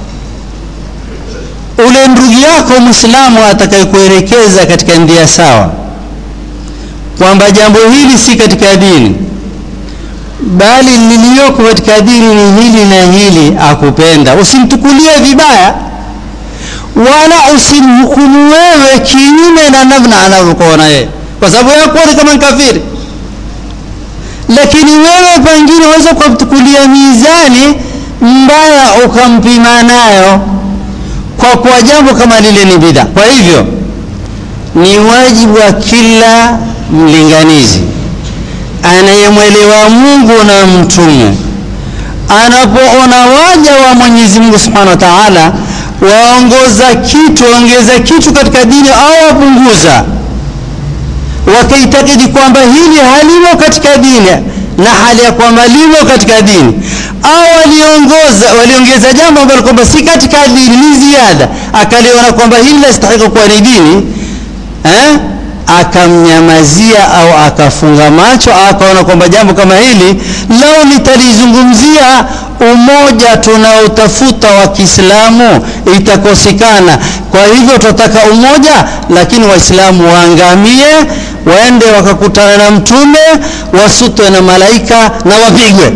ule ndugu yako mwislamu atakayekuelekeza katika njia sawa kwamba jambo hili si katika dini bali liliyoko katika dini ni hili na hili akupenda usimtukulie vibaya wala usimhukumu wewe kinyume na namna anavyokuona yeye kwa sababu yakuoni kama nkafiri lakini wewe pengine waweza kumtukulia mizani mbaya ukampima nayo kwa kuwa jambo kama lile ni bid'a. Kwa hivyo ni wajibu wa kila mlinganizi anayemwelewa Mungu na mtume anapoona waja wa Mwenyezi Mungu Subhanahu wa Ta'ala waongoza kitu waongeza kitu katika dini au wapunguza, wakaitakidi kwamba hili halimo katika dini na hali ya kwamba limo katika dini, au waliongoza waliongeza jambo ambalo kwamba si katika dini, ni ziada, akaliona kwamba hili lastahili kuwa ni dini eh? akamnyamazia au akafunga macho au akaona kwamba jambo kama hili lao nitalizungumzia umoja tunaotafuta wa Kiislamu itakosekana. Kwa hivyo tunataka umoja, lakini Waislamu waangamie, waende wakakutana na Mtume, wasutwe na malaika na wapigwe.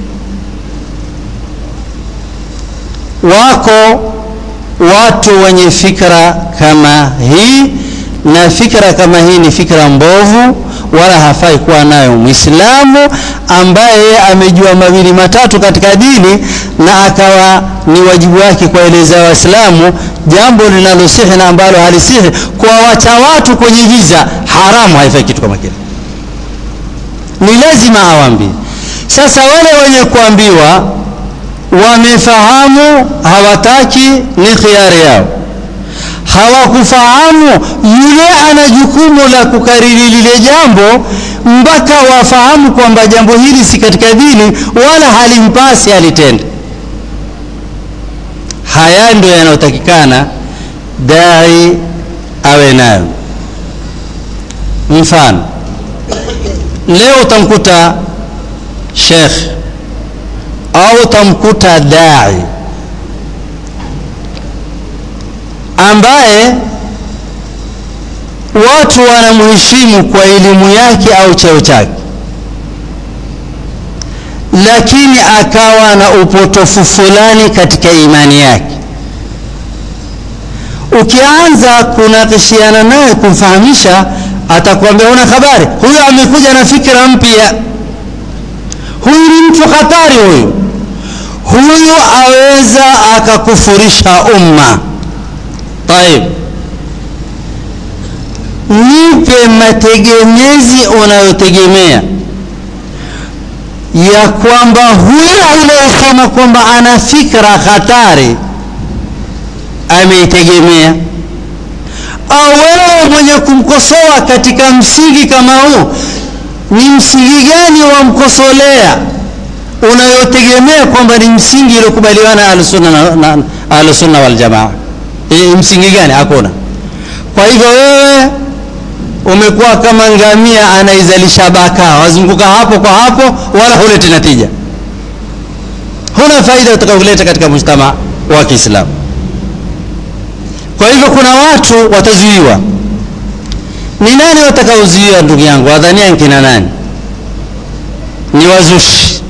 Wako watu wenye fikra kama hii na fikra kama hii ni fikra mbovu, wala hafai kuwa nayo Muislamu ambaye amejua mawili matatu katika dini na akawa ni wajibu wake kuwaeleza Waislamu jambo linalosihi na ambalo halisihi, kuwawacha watu kwenye giza haramu. Haifai kitu kama kile, ni lazima awambie. Sasa wale wenye kuambiwa wamefahamu, hawataki, ni khiari yao hawakufahamu yule ana jukumu la kukariri lile jambo mpaka wafahamu kwamba jambo hili si katika dini wala halimpasi alitende. Haya ndio yanayotakikana dai awe nayo. Mfano, leo utamkuta shekh au utamkuta dai ambaye watu wanamheshimu kwa elimu yake au cheo chake, lakini akawa na upotofu fulani katika imani yake. Ukianza kunakishiana naye kumfahamisha, atakwambia una habari, huyu amekuja na fikra mpya, huyu ni mtu hatari, huyu huyu aweza akakufurisha umma. Taib, nipe mategemezi unayotegemea ya kwamba huyo unayosema kwamba ana fikra hatari ameitegemea, au wewe mwenye kumkosoa katika msingi kama huu, ni msingi gani wamkosolea unayotegemea kwamba ni msingi uliokubaliwa na Ahlusunna Waljamaa? E, msingi gani? Hakuna. Kwa hivyo wewe umekuwa kama ngamia anaizalisha baka, wazunguka hapo kwa hapo, wala huleti natija, huna faida utakaoleta katika mujtamaa wa Kiislamu. Kwa hivyo kuna watu watazuiwa. Ni nani watakaozuiwa, ndugu yangu? Wadhania nkina nani? Ni wazushi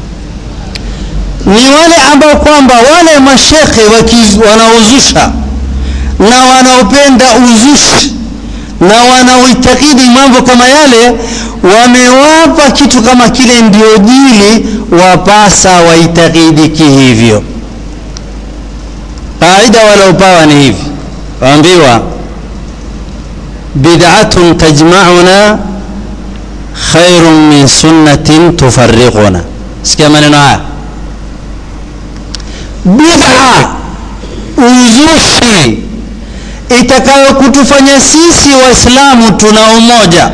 ni wale ambao kwamba wale mashekhe wanaozusha na wanaopenda uzushi na wanaoitakidi mambo kama yale, wamewapa kitu kama kile ndio dini, wapasa waitakidi kihivyo. Kaida waliopawa ni hivi, waambiwa bid'atun tajma'una khairun min sunnatin tufarriquna. Sikia maneno haya bid'a uzushi itakayokutufanya sisi Waislamu tuna umoja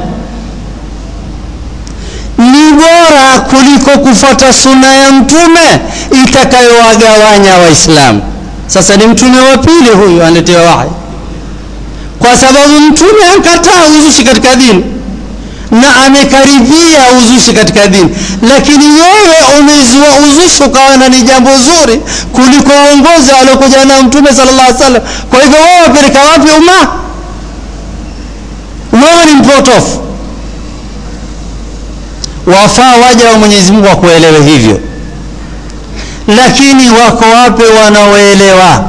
ni bora kuliko kufuata sunna ya Mtume itakayowagawanya Waislamu. Sasa ni mtume wa pili huyu aletewa wahi, kwa sababu mtume akataa uzushi katika dini na amekaribia uzushi katika dini, lakini wewe umezua uzushi ukaona ni jambo zuri kuliko uongozi aliokuja nao mtume sallallahu alaihi wasallam. Kwa hivyo wewe wapeleka wapi umma? Wewe ni mpotofu. Wafaa waja wa Mwenyezi Mungu wakuelewe hivyo, lakini wako wapi wanaoelewa?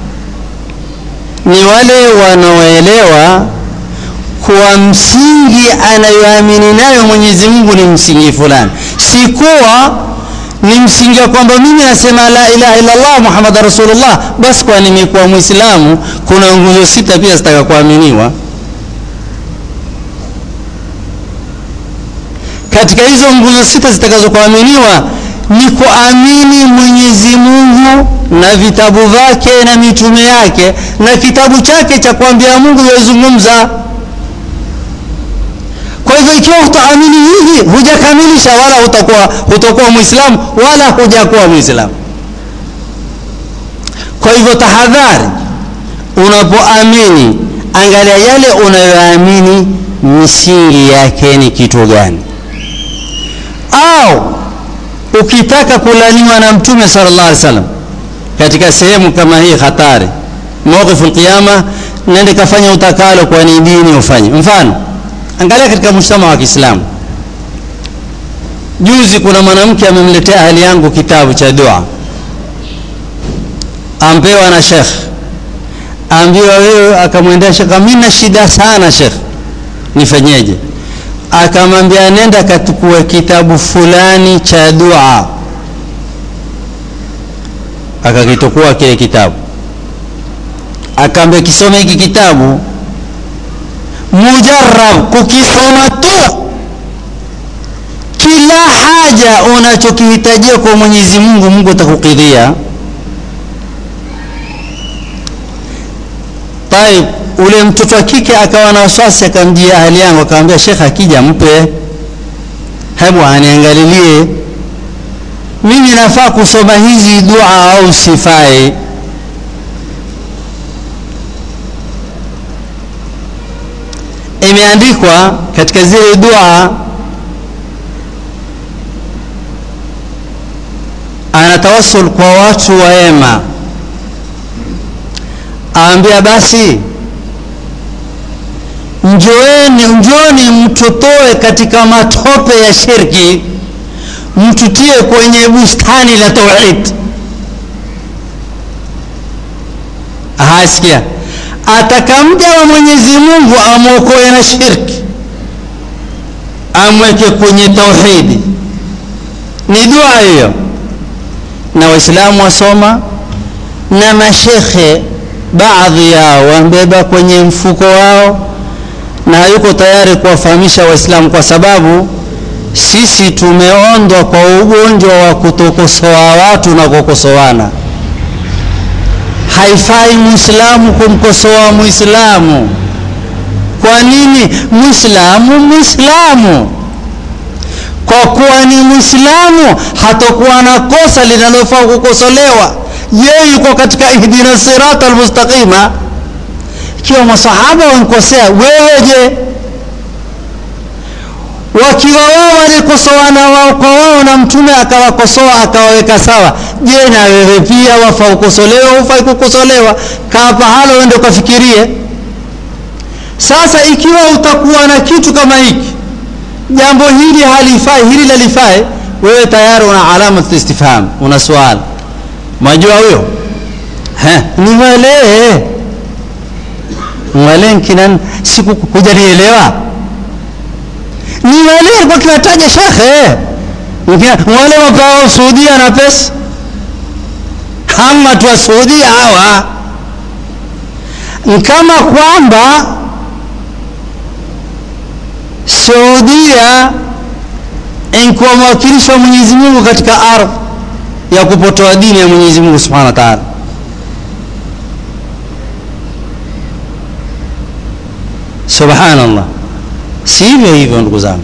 Ni wale wanaoelewa kuwa msingi anayoamini nayo Mwenyezi Mungu ni msingi fulani, si kuwa ni msingi wa kwamba mimi nasema la ilaha illa Allah Muhammad rasulullah, basi kwa nimekuwa Muislamu, kuna nguzo sita pia zitaka kuaminiwa. Katika hizo nguzo sita zitakazokuaminiwa ni kuamini Mwenyezi Mungu na vitabu vyake na mitume yake na kitabu chake cha kuambia Mungu yazungumza. Kwa hivyo ikiwa utaamini hivi, hujakamilisha wala hutakuwa hutakuwa Muislamu wala hujakuwa Muislamu. Kwa hivyo tahadhari, unapoamini angalia yale unayoamini misingi yake ni kitu gani, au ukitaka kulaniwa na Mtume sallallahu alaihi wasallam katika sehemu kama hii hatari, mawqifu alqiyama, nende kafanya utakalo, kwa ni dini ufanye. Mfano, angalia katika mshtama wa Kiislamu. Juzi kuna mwanamke amemletea ahali yangu kitabu cha dua, ampewa na shekh, ambiwa wewe, akamwendea shekh, mimi na shida sana shekh, nifanyeje? Akamwambia nenda katukue kitabu fulani cha dua, akakitukua kile kitabu, akaambia kisome hiki kitabu mujarrab kukisoma tu, kila haja unachokihitajia kwa Mwenyezi Mungu, Mungu atakukidhia. Taib, ule mtoto wa kike akawa na wasiwasi, akamjia ahali yangu, akamwambia Sheikh, akija mpe, hebu aniangalilie mimi nafaa kusoma hizi dua au sifai? Imeandikwa katika zile dua, anatawassul kwa watu waema, aambia basi njoeni, njoni mtutoe katika matope ya shirki, mtutie kwenye bustani la tauhid. Ahasikia, atakamja wa Mwenyezi Mungu amwokoe na shirki, amweke kwenye tauhidi. Ni dua hiyo, na Waislamu wasoma na mashekhe baadhi yao wambeba kwenye mfuko wao, na hayuko tayari kuwafahamisha Waislamu kwa sababu sisi tumeondwa kwa ugonjwa wa kutokosoa watu na kukosoana. Haifai Muislamu kumkosoa Muislamu. Kwa nini? Muislamu Muislamu, kwa kuwa ni Muislamu hatakuwa na kosa linalofaa kukosolewa. Yeye yuko katika ihdina sirata almustaqima. Ikiwa masahaba wankosea, wewe je? wakiwa wao walikosoana wao kwa wao na mtume akawakosoa akawaweka sawa, je, na wewe pia wafaa ukosolewa? Hufai kukosolewa? Kaa pahala uende ukafikirie. Sasa ikiwa utakuwa na kitu kama hiki, jambo hili halifai, hili lalifai, wewe tayari una alama istifham, una swali, majua huyo ni wale wale nkina siku hujanielewa ni wale alikuwa kiwataja shekhe wale wapao Saudia na pesa kama tu wa Saudia hawa kama kwamba Saudia inkuwa mwakilishi wa Mwenyezi Mungu katika ardhi ya kupotoa dini ya Mwenyezi Mungu Subhanahu wa Ta'ala. Subhanallah, sivyo hivyo ndugu zangu.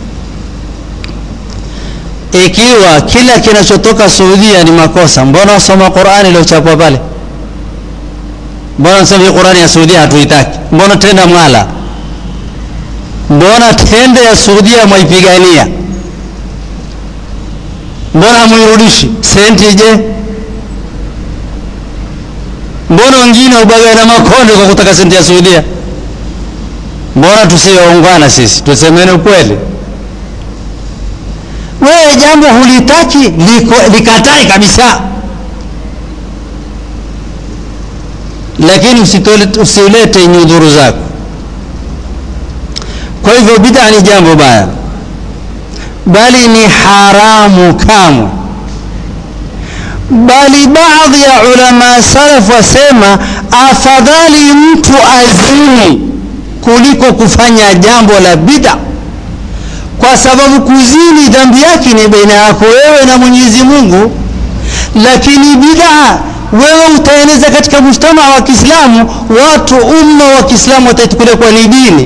Ikiwa kila kinachotoka Saudia ni makosa, mbona wasoma Qur'ani iliyochapwa pale? Mbona nasema Qur'ani ya Saudia hatuitaki? Mbona tenda mwala? Mbona tende ya Saudia mwaipigania? Mbona hamuirudishi? Senti je? Mbona wengine ubaga na makonde kwa kutaka senti ya Saudia? Mbona tusiwaungana sisi, tusemene ukweli? Wewe jambo hulitaki likatai kabisa, lakini usiulete nyudhuru zako. Kwa hivyo bid'a ni jambo baya, bali ni haramu kamwe bali baadhi ya ulama salaf wasema afadhali mtu azini kuliko kufanya jambo la bid'a kwa sababu kuzini dhambi yake ni baina yako wewe na Mwenyezi Mungu lakini bid'a wewe utaeneza katika mujtama wa Kiislamu watu umma wa Kiislamu wataichukulia kwa ni dini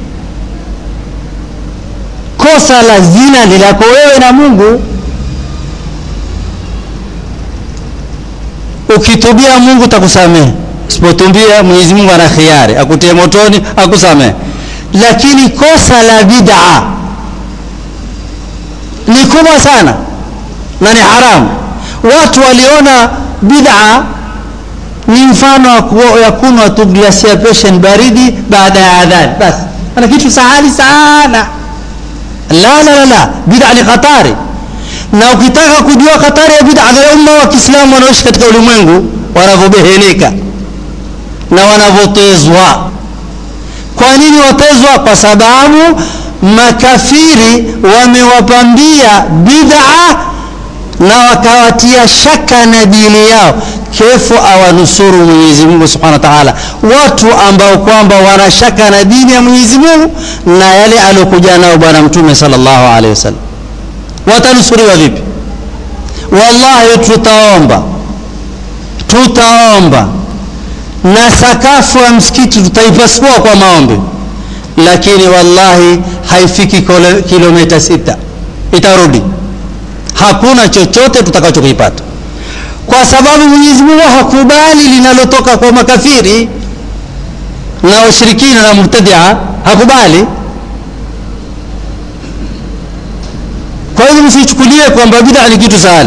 kosa la zina ni lako wewe na Mungu ukitubia Mungu takusamehe usipotubia Mwenyezi Mungu ana khiari akutie motoni akusamehe lakini kosa la bid'a ni kubwa sana na ni haramu watu waliona bid'a ni mfano ya kunywa tu glasi ya peshen baridi baada ya adhan basi ana kitu sahali sana la la la la bid'a ni hatari na ukitaka kujua hatari ya bid'a za umma wa Kiislamu wanaoishi katika ulimwengu wanavyobeheleka na wanavyotezwa kwa nini watezwa kwa sababu makafiri wamewapambia bid'a na wakawatia shaka na dini yao kefu awanusuru Mwenyezi Mungu Subhanahu wa Ta'ala watu ambao kwamba wana shaka na dini ya Mwenyezi Mungu na yale aliyokuja nao bwana mtume sallallahu alaihi wasallam watanusuriwa vipi wallahi tutaomba tutaomba na sakafu ya msikiti tutaipasua kwa maombi lakini wallahi haifiki kilomita sita itarudi hakuna chochote tutakachokipata kwa sababu Mwenyezi Mungu hakubali linalotoka kwa makafiri na washirikina na mubtadia hakubali kwa hivyo msichukulie kwamba bid'a ni kitu sahali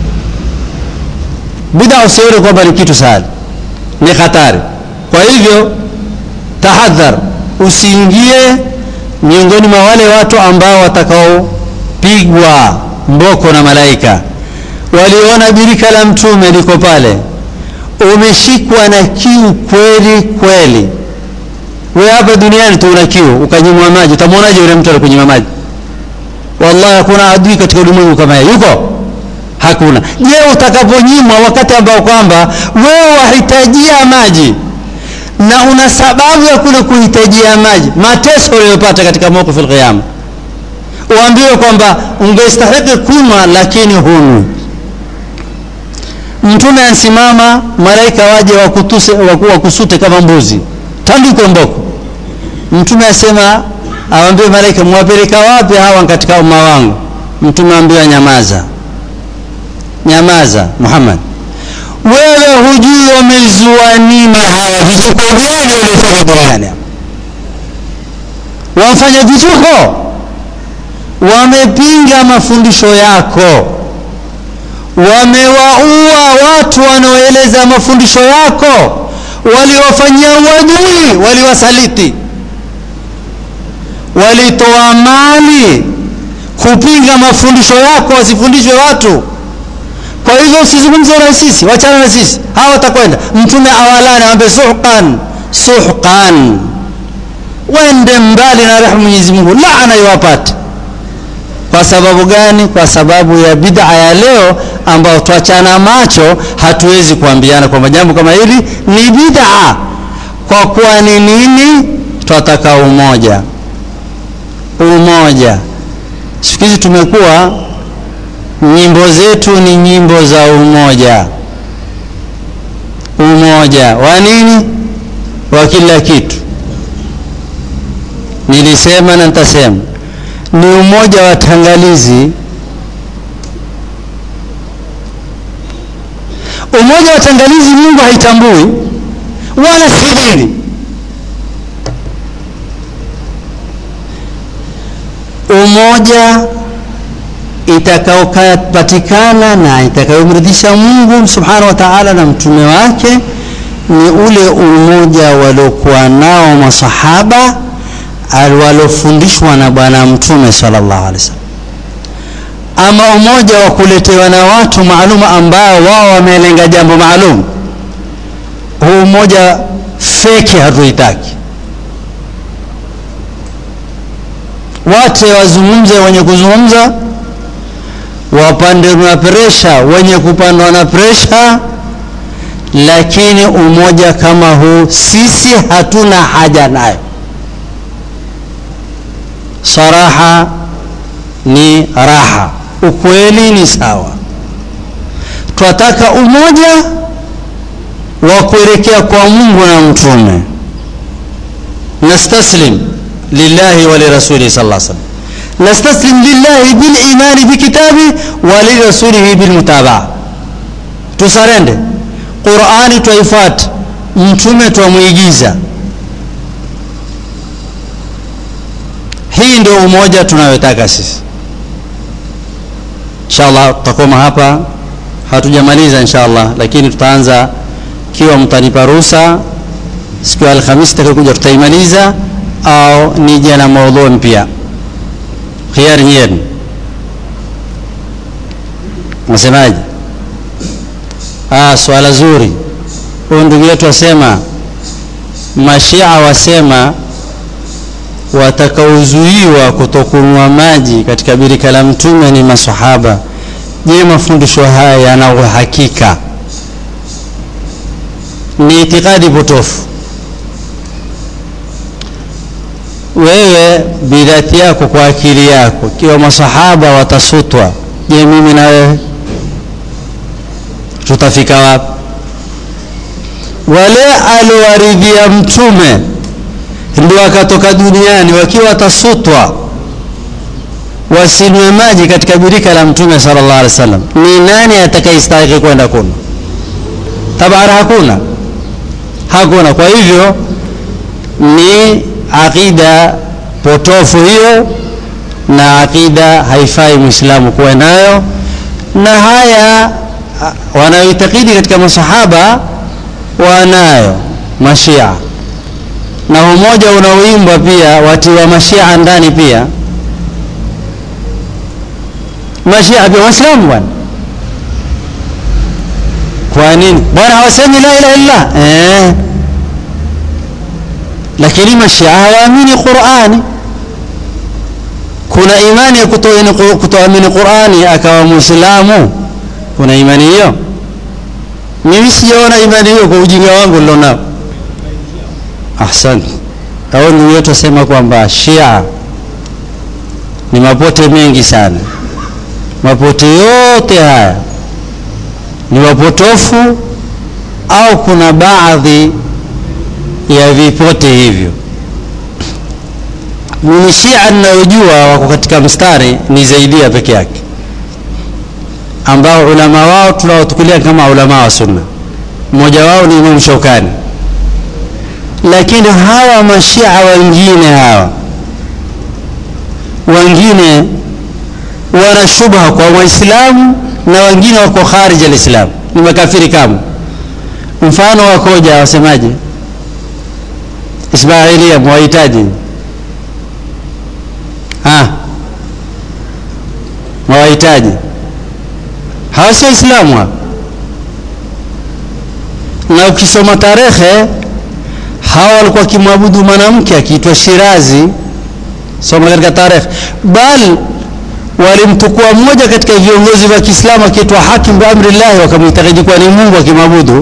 bid'a usione kwamba ni kitu sahali ni hatari kwa hivyo tahadhar usiingie miongoni mwa wale watu ambao watakaopigwa mboko na malaika waliona birika la mtume liko pale umeshikwa na kiu kweli kweli wewe hapa duniani tu una kiu ukanyimwa maji utamwonaje yule mtu alikunyima maji wallahi hakuna adui katika ulimwengu kama yeye yuko hakuna je utakaponyimwa wakati ambao kwamba wewe wahitajia maji na una sababu ya kule kuhitajia maji mateso uliyopata katika mawqif al-qiyama uambiwe kwamba ungestahili kunywa lakini hunu mtume ansimama malaika waje wakutuse wakusute kama mbuzi tandiko mboko mtume asema awambie malaika mwapeleka wapi hawa katika umma wangu mtume ambiwa nyamaza nyamaza Muhammad wewe hujui wamezua nini hawa vituko gani walitoka duniani wamfanya vituko wamepinga mafundisho yako wamewaua watu wanaoeleza mafundisho yako waliwafanyia uadui waliwasaliti walitoa mali kupinga mafundisho yako wasifundishwe watu kwa hivyo usizungumze na sisi wachana na sisi hawa watakwenda mtume awalani awambe suhqan suhqan wende mbali na rehema Mwenyezi Mungu laana iwapate kwa sababu gani kwa sababu ya bid'a ya leo ambao tuachana macho hatuwezi kuambiana kwamba jambo kama hili ni bid'a kwa kuwa ni nini twataka umoja umoja siku hizi tumekuwa nyimbo zetu ni nyimbo za umoja umoja wa nini wa kila kitu nilisema na nitasema ni umoja wa tangalizi umoja wa tangalizi Mungu haitambui wala sidini umoja itakaopatikana na itakayomridhisha Mungu subhanahu wa ta'ala na mtume wake ni ule umoja waliokuwa nao masahaba walofundishwa na bwana mtume sallallahu alaihi wasallam ama umoja wa kuletewa na watu maalum ambao wao wamelenga jambo maalum huu umoja feki hatuitaki wote wazungumze wenye kuzungumza wapande na presha wenye kupandwa na presha lakini umoja kama huu sisi hatuna haja nayo saraha ni raha ukweli ni sawa twataka umoja wa kuelekea kwa mungu na mtume nastaslim lillahi wa lirasulihi sal lla sallam nastaslim lillahi bilimani bikitabi wa lirasulihi bilmutabaa tusarende qurani twaifata mtume twamwigiza hii ndio umoja tunayotaka sisi inshallah tutakoma hapa hatujamaliza inshallah lakini tutaanza kiwa mtanipa ruhusa siku ya alhamisi takakuja tutaimaliza au nije na maudhui mpya khiari yenu nasemaje ah swala zuri huyu ndugu yetu asema mashia wasema watakaozuiwa kutokunywa maji katika birika la mtume ni masahaba je mafundisho haya yana uhakika ni itikadi potofu wewe bidhati yako kwa akili yako kiwa masahaba watasutwa je mimi na wewe tutafika wapi wale aliowaridhia mtume ndio wakatoka duniani wakiwa watasutwa wasinywe maji katika birika la mtume sallallahu alaihi wasallam ni nani atakayestahili kwenda kunywa tabara hakuna hakuna kwa hivyo ni aqida potofu hiyo na aqida haifai mwislamu kuwa nayo na haya wanayoitakidi katika masahaba wanayo mashia na umoja unaoimbwa pia watiwa mashia ndani pia mashia pia waislamu bwana kwa nini bwana hawasemi la ilaha illallah eh. lakini mashia hawaamini qurani kuna imani ya kutoamini qurani akawa mwislamu kuna imani hiyo mimi sijaona imani hiyo kwa ujinga wangu nilionao ahsante au ndugu yetu asema kwamba shia ni mapote mengi sana mapote yote haya ni wapotofu au kuna baadhi ya vipote hivyo mimi shia ninayojua wako katika mstari ni zaidia peke yake ambao ulama wao tunaotukulia kama ulama wa sunna mmoja wao ni Imam Shaukani lakini hawa mashia wengine hawa wengine wana shubha kwa waislamu na wengine wako kharij alislam ni makafiri kama mfano wakoja wasemaje ismailia mwahitaji ah mwahitaji hawa sio islamu hapa na ukisoma tarehe hawa walikuwa wakimwabudu mwanamke akiitwa Shirazi soma katika tarehe bal walimtukua mmoja katika viongozi wa Kiislamu akiitwa Hakim bi amrillah wakamhitaji kuwa ni Mungu akimwabudu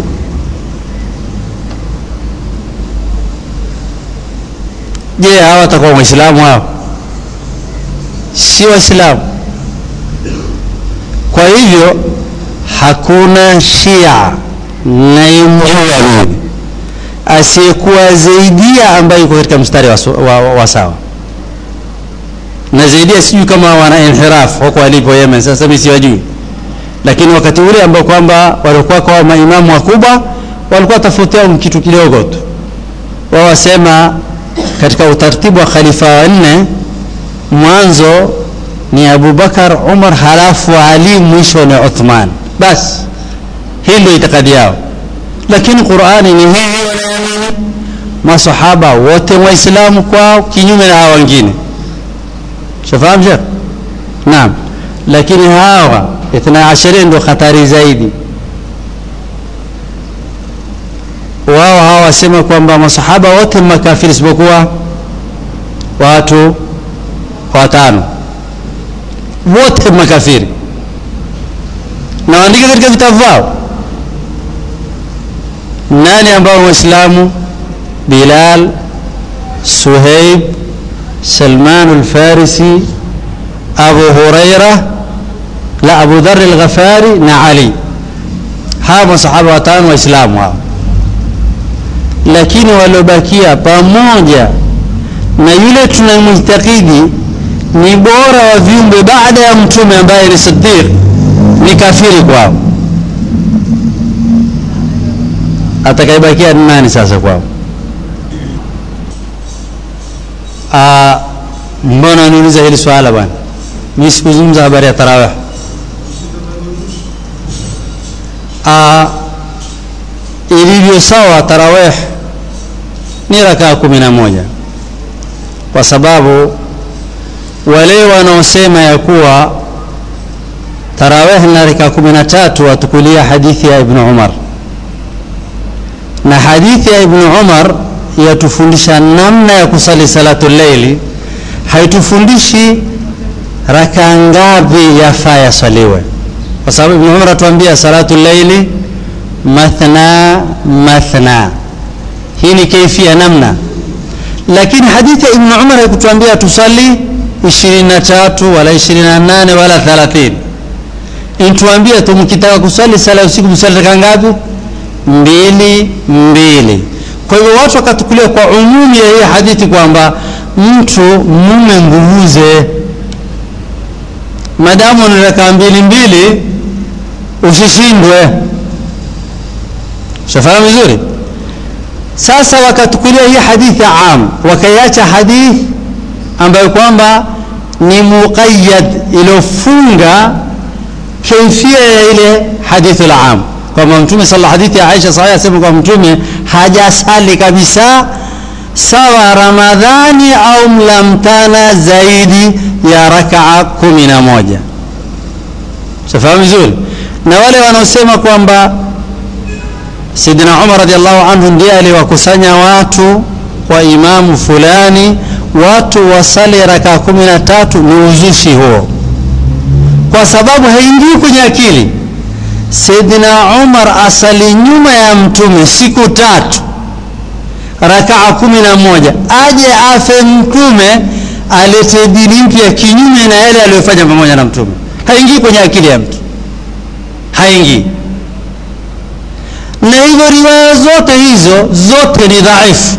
je hawa watakuwa waislamu hao si waislamu kwa hivyo hakuna shia naimjua mimi asiyekuwa zaidia ambaye yuko katika mstari wa, wa, wa, wa sawa na zaidia sijui kama wana inhiraf wako walipo Yemen sasa mimi siwajui lakini wakati ule ambao kwamba walikuwa kwa maimamu wakubwa walikuwa tofautiana kitu kidogo tu wao wasema katika utaratibu wa khalifa wa nne mwanzo ni Abubakar Umar halafu Ali mwisho ni Uthman basi hii ndio itikadi yao lakini Qur'ani ni hivi wanaamini masahaba wote waislamu kwao kinyume na hawa wengine shafahamu shekh naam lakini hawa ithna ashiria ndio hatari zaidi wao hawa wasema kwamba masahaba wote makafiri isipokuwa watu watano wote makafiri na waandike katika vitabu vyao nani ambao waislamu bilal suhaib salman alfarisi abu huraira la abu dhar alghafari na ali hawa masahaba watano waislamu hao lakini waliobakia pamoja na yule tunamhtakidi ni bora wa viumbe baada ya mtume ambaye ni siddiq ni kafiri kwao atakayebakia ni nani sasa kwao Ah, mbona niuliza hili swala bwana mi sikuzungumza habari ya tarawih Ah, ilivyo sawa tarawih ni rakaa kumi na moja kwa sababu wale wanaosema ya kuwa tarawih na rakaa kumi na tatu watukulia hadithi ya ibnu umar na hadithi ya ibnu umar yatufundisha namna ya kusali salatu leili haitufundishi raka ngapi yafaa yaswaliwe kwa sababu ibnu umar atuambia salatu leili mathna mathna hii ni kaifia namna lakini hadithi ya ibnu umar haikutuambia tusali 23 wala 28 wala 30 intuambia tu mkitaka kusali sala ya usiku msali raka ngapi mbili mbili kwa hivyo watu wakatukulia kwa umumi ya hii hadithi kwamba mtu mume nguvuze madamu ni rakaa mbili mbili usishindwe shafahamu vizuri sasa wakatukulia hii hadithi am wakaiacha hadithi ambayo kwamba ni muqayyad iliyofunga kaifia ya ile hadithu am kwamba mtume sala hadithi ya Aisha sahihi asema kwamba mtume hajasali kabisa sawa Ramadhani au mlamtana zaidi ya rakaa kumi na moja shafahamu vizuri na wale wanaosema kwamba Sidina Umar radhiallahu anhu ndiye aliwakusanya watu kwa imamu fulani watu wasali rakaa kumi na tatu ni uzushi huo kwa sababu haingii kwenye akili Saidina Umar asali nyuma ya mtume siku tatu rakaa kumi na moja aje afe mtume alete dini mpya kinyume na yale aliyofanya pamoja na mtume haingii kwenye akili ya mtu haingii na hivyo riwaya zote hizo zote ni dhaifu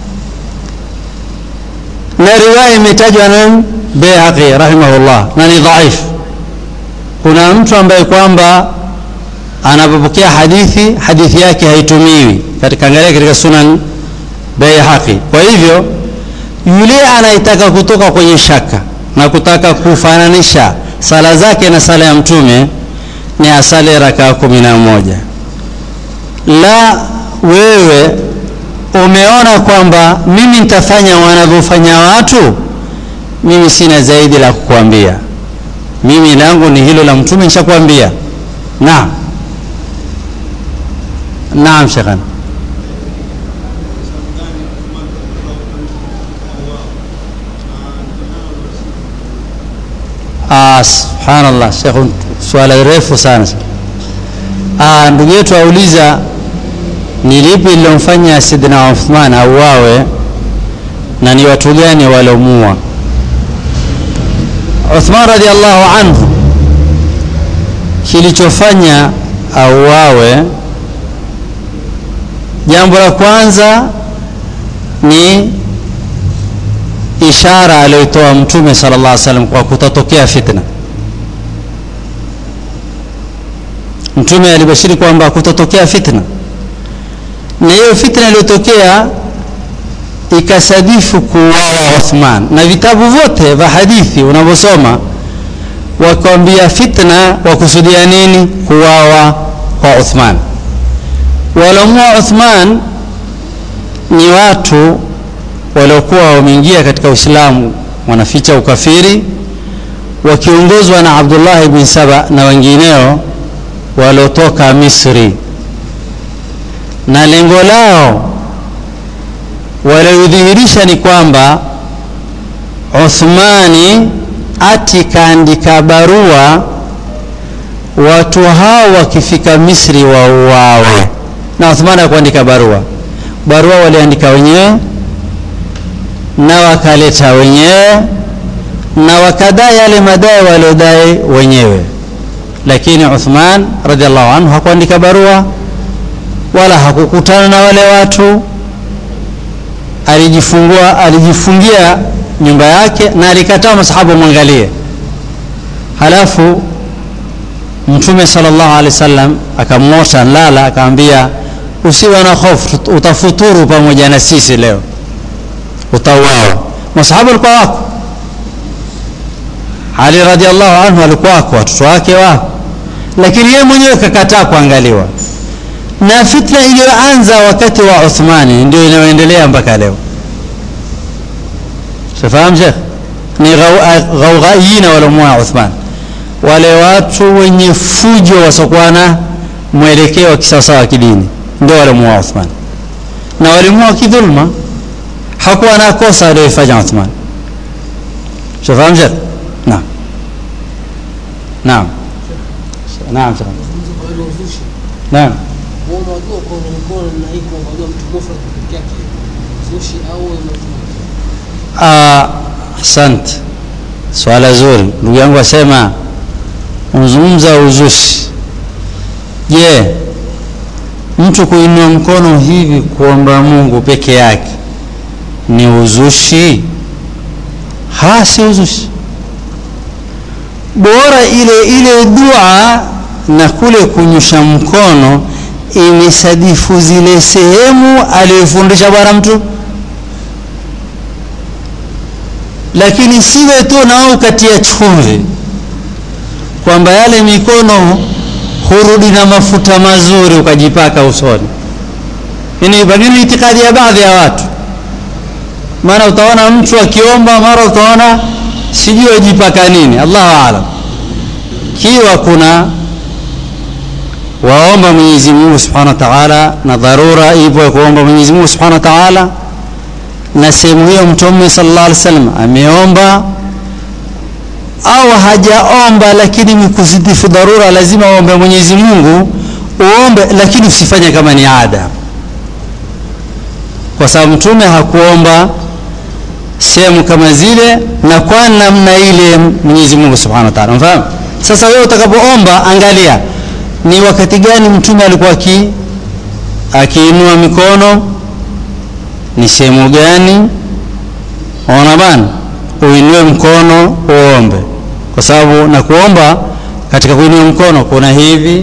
na riwaya imetajwa na Baihaqi rahimahullah na ni dhaifu kuna mtu ambaye kwamba anapopokea hadithi hadithi yake haitumiwi katika angalia katika sunan Baihaqi kwa hivyo yule anayetaka kutoka kwenye shaka na kutaka kufananisha sala zake na sala ya mtume ni asali rakaa kumi na moja la wewe umeona kwamba mimi nitafanya wanavyofanya watu mimi sina zaidi la kukuambia mimi langu ni hilo la mtume nishakwambia naam naam shekhan ah subhanallah shekh swala refu sana ah ndugu yetu auliza ni lipi lilomfanya sidina Uthman auawe na ni watu gani walomua Uthman radhiallahu anhu kilichofanya auawe jambo la kwanza ni ishara aliyotoa mtume sallallahu alaihi wasallam kwa kutatokea fitna mtume alibashiri kwamba kutatokea fitna na hiyo fitna iliyotokea ikasadifu kuuawa Uthman na vitabu vyote vya hadithi unavyosoma wakwambia fitna wakusudia nini kuuawa kwa Uthman walomua Uthman ni watu waliokuwa wameingia katika Uislamu wanaficha ukafiri wakiongozwa na Abdullah ibn Saba na wengineo waliotoka Misri na lengo lao waliodhihirisha ni kwamba Uthmani ati kaandika barua watu hao wakifika Misri wauawe, na Uthman akuandika barua. Barua waliandika wenyewe na wakaleta wenyewe na wakadai yale madai waliodai wenyewe, lakini Uthman radhiallahu anhu hakuandika barua wala hakukutana na wale watu, alijifungua alijifungia nyumba yake na alikataa masahaba mwangalie. Halafu Mtume sallallahu alaihi wasallam akamwosha lala, akamwambia usiwe na hofu, utafuturu pamoja na sisi leo, utauawa. Masahaba walikuwa wako, Ali radhiallahu anhu alikuwa wako, watoto wake wako, lakini yeye mwenyewe kakataa kuangaliwa na fitna iliyoanza wakati wa Uthmani ndio inayoendelea mpaka leo. Shafahamu Sheikh, ni ghaughaiyina waliomuoa Uthman, wale watu wenye fujo wasiokuwa na mwelekeo wa kisawasawa wa kidini ndio waliomuoa Uthman, na walimuoa kidhulma, hakuwa na kosa aliyofanya Uthman. Shafahamu Sheikh? Naam, naam, naam, naam. unajua kwa mkono na hii kuangalia mtu mufrad peke yake zushi au Asante, swala zuri. Ndugu yangu asema unazungumza uzushi. Je, mtu kuinua mkono hivi kuomba Mungu peke yake ni uzushi? Ha, si uzushi. Bora ile ile dua na kule kunyusha mkono imesadifu zile sehemu aliyofundisha Bwana mtu lakini siwe tu nao ukatia chumvi kwamba yale mikono hurudi na mafuta mazuri ukajipaka usoni. Ini pengine itikadi ya baadhi ya watu, maana utaona mtu akiomba, mara utaona sijui ajipaka nini, Allahu aalam. Kiwa kuna waomba Mwenyezi Mungu Subhanahu wa Ta'ala, na dharura ipo ya kuomba Mwenyezi Mungu Subhanahu wa Ta'ala na sehemu hiyo Mtume sallallahu alaihi wasallam ameomba au hajaomba, lakini mikusidifu dharura, lazima uombe Mwenyezi Mungu, uombe, lakini usifanye kama ni ada, kwa sababu Mtume hakuomba sehemu kama zile na kwa namna ile Mwenyezi Mungu Subhanahu wa Ta'ala. Mfahamu? Sasa wewe utakapoomba, angalia ni wakati gani Mtume alikuwa aki akiinua mikono ni sehemu gani? Ona bana, uinue mkono uombe, kwa sababu na kuomba katika kuinua mkono kuna hivi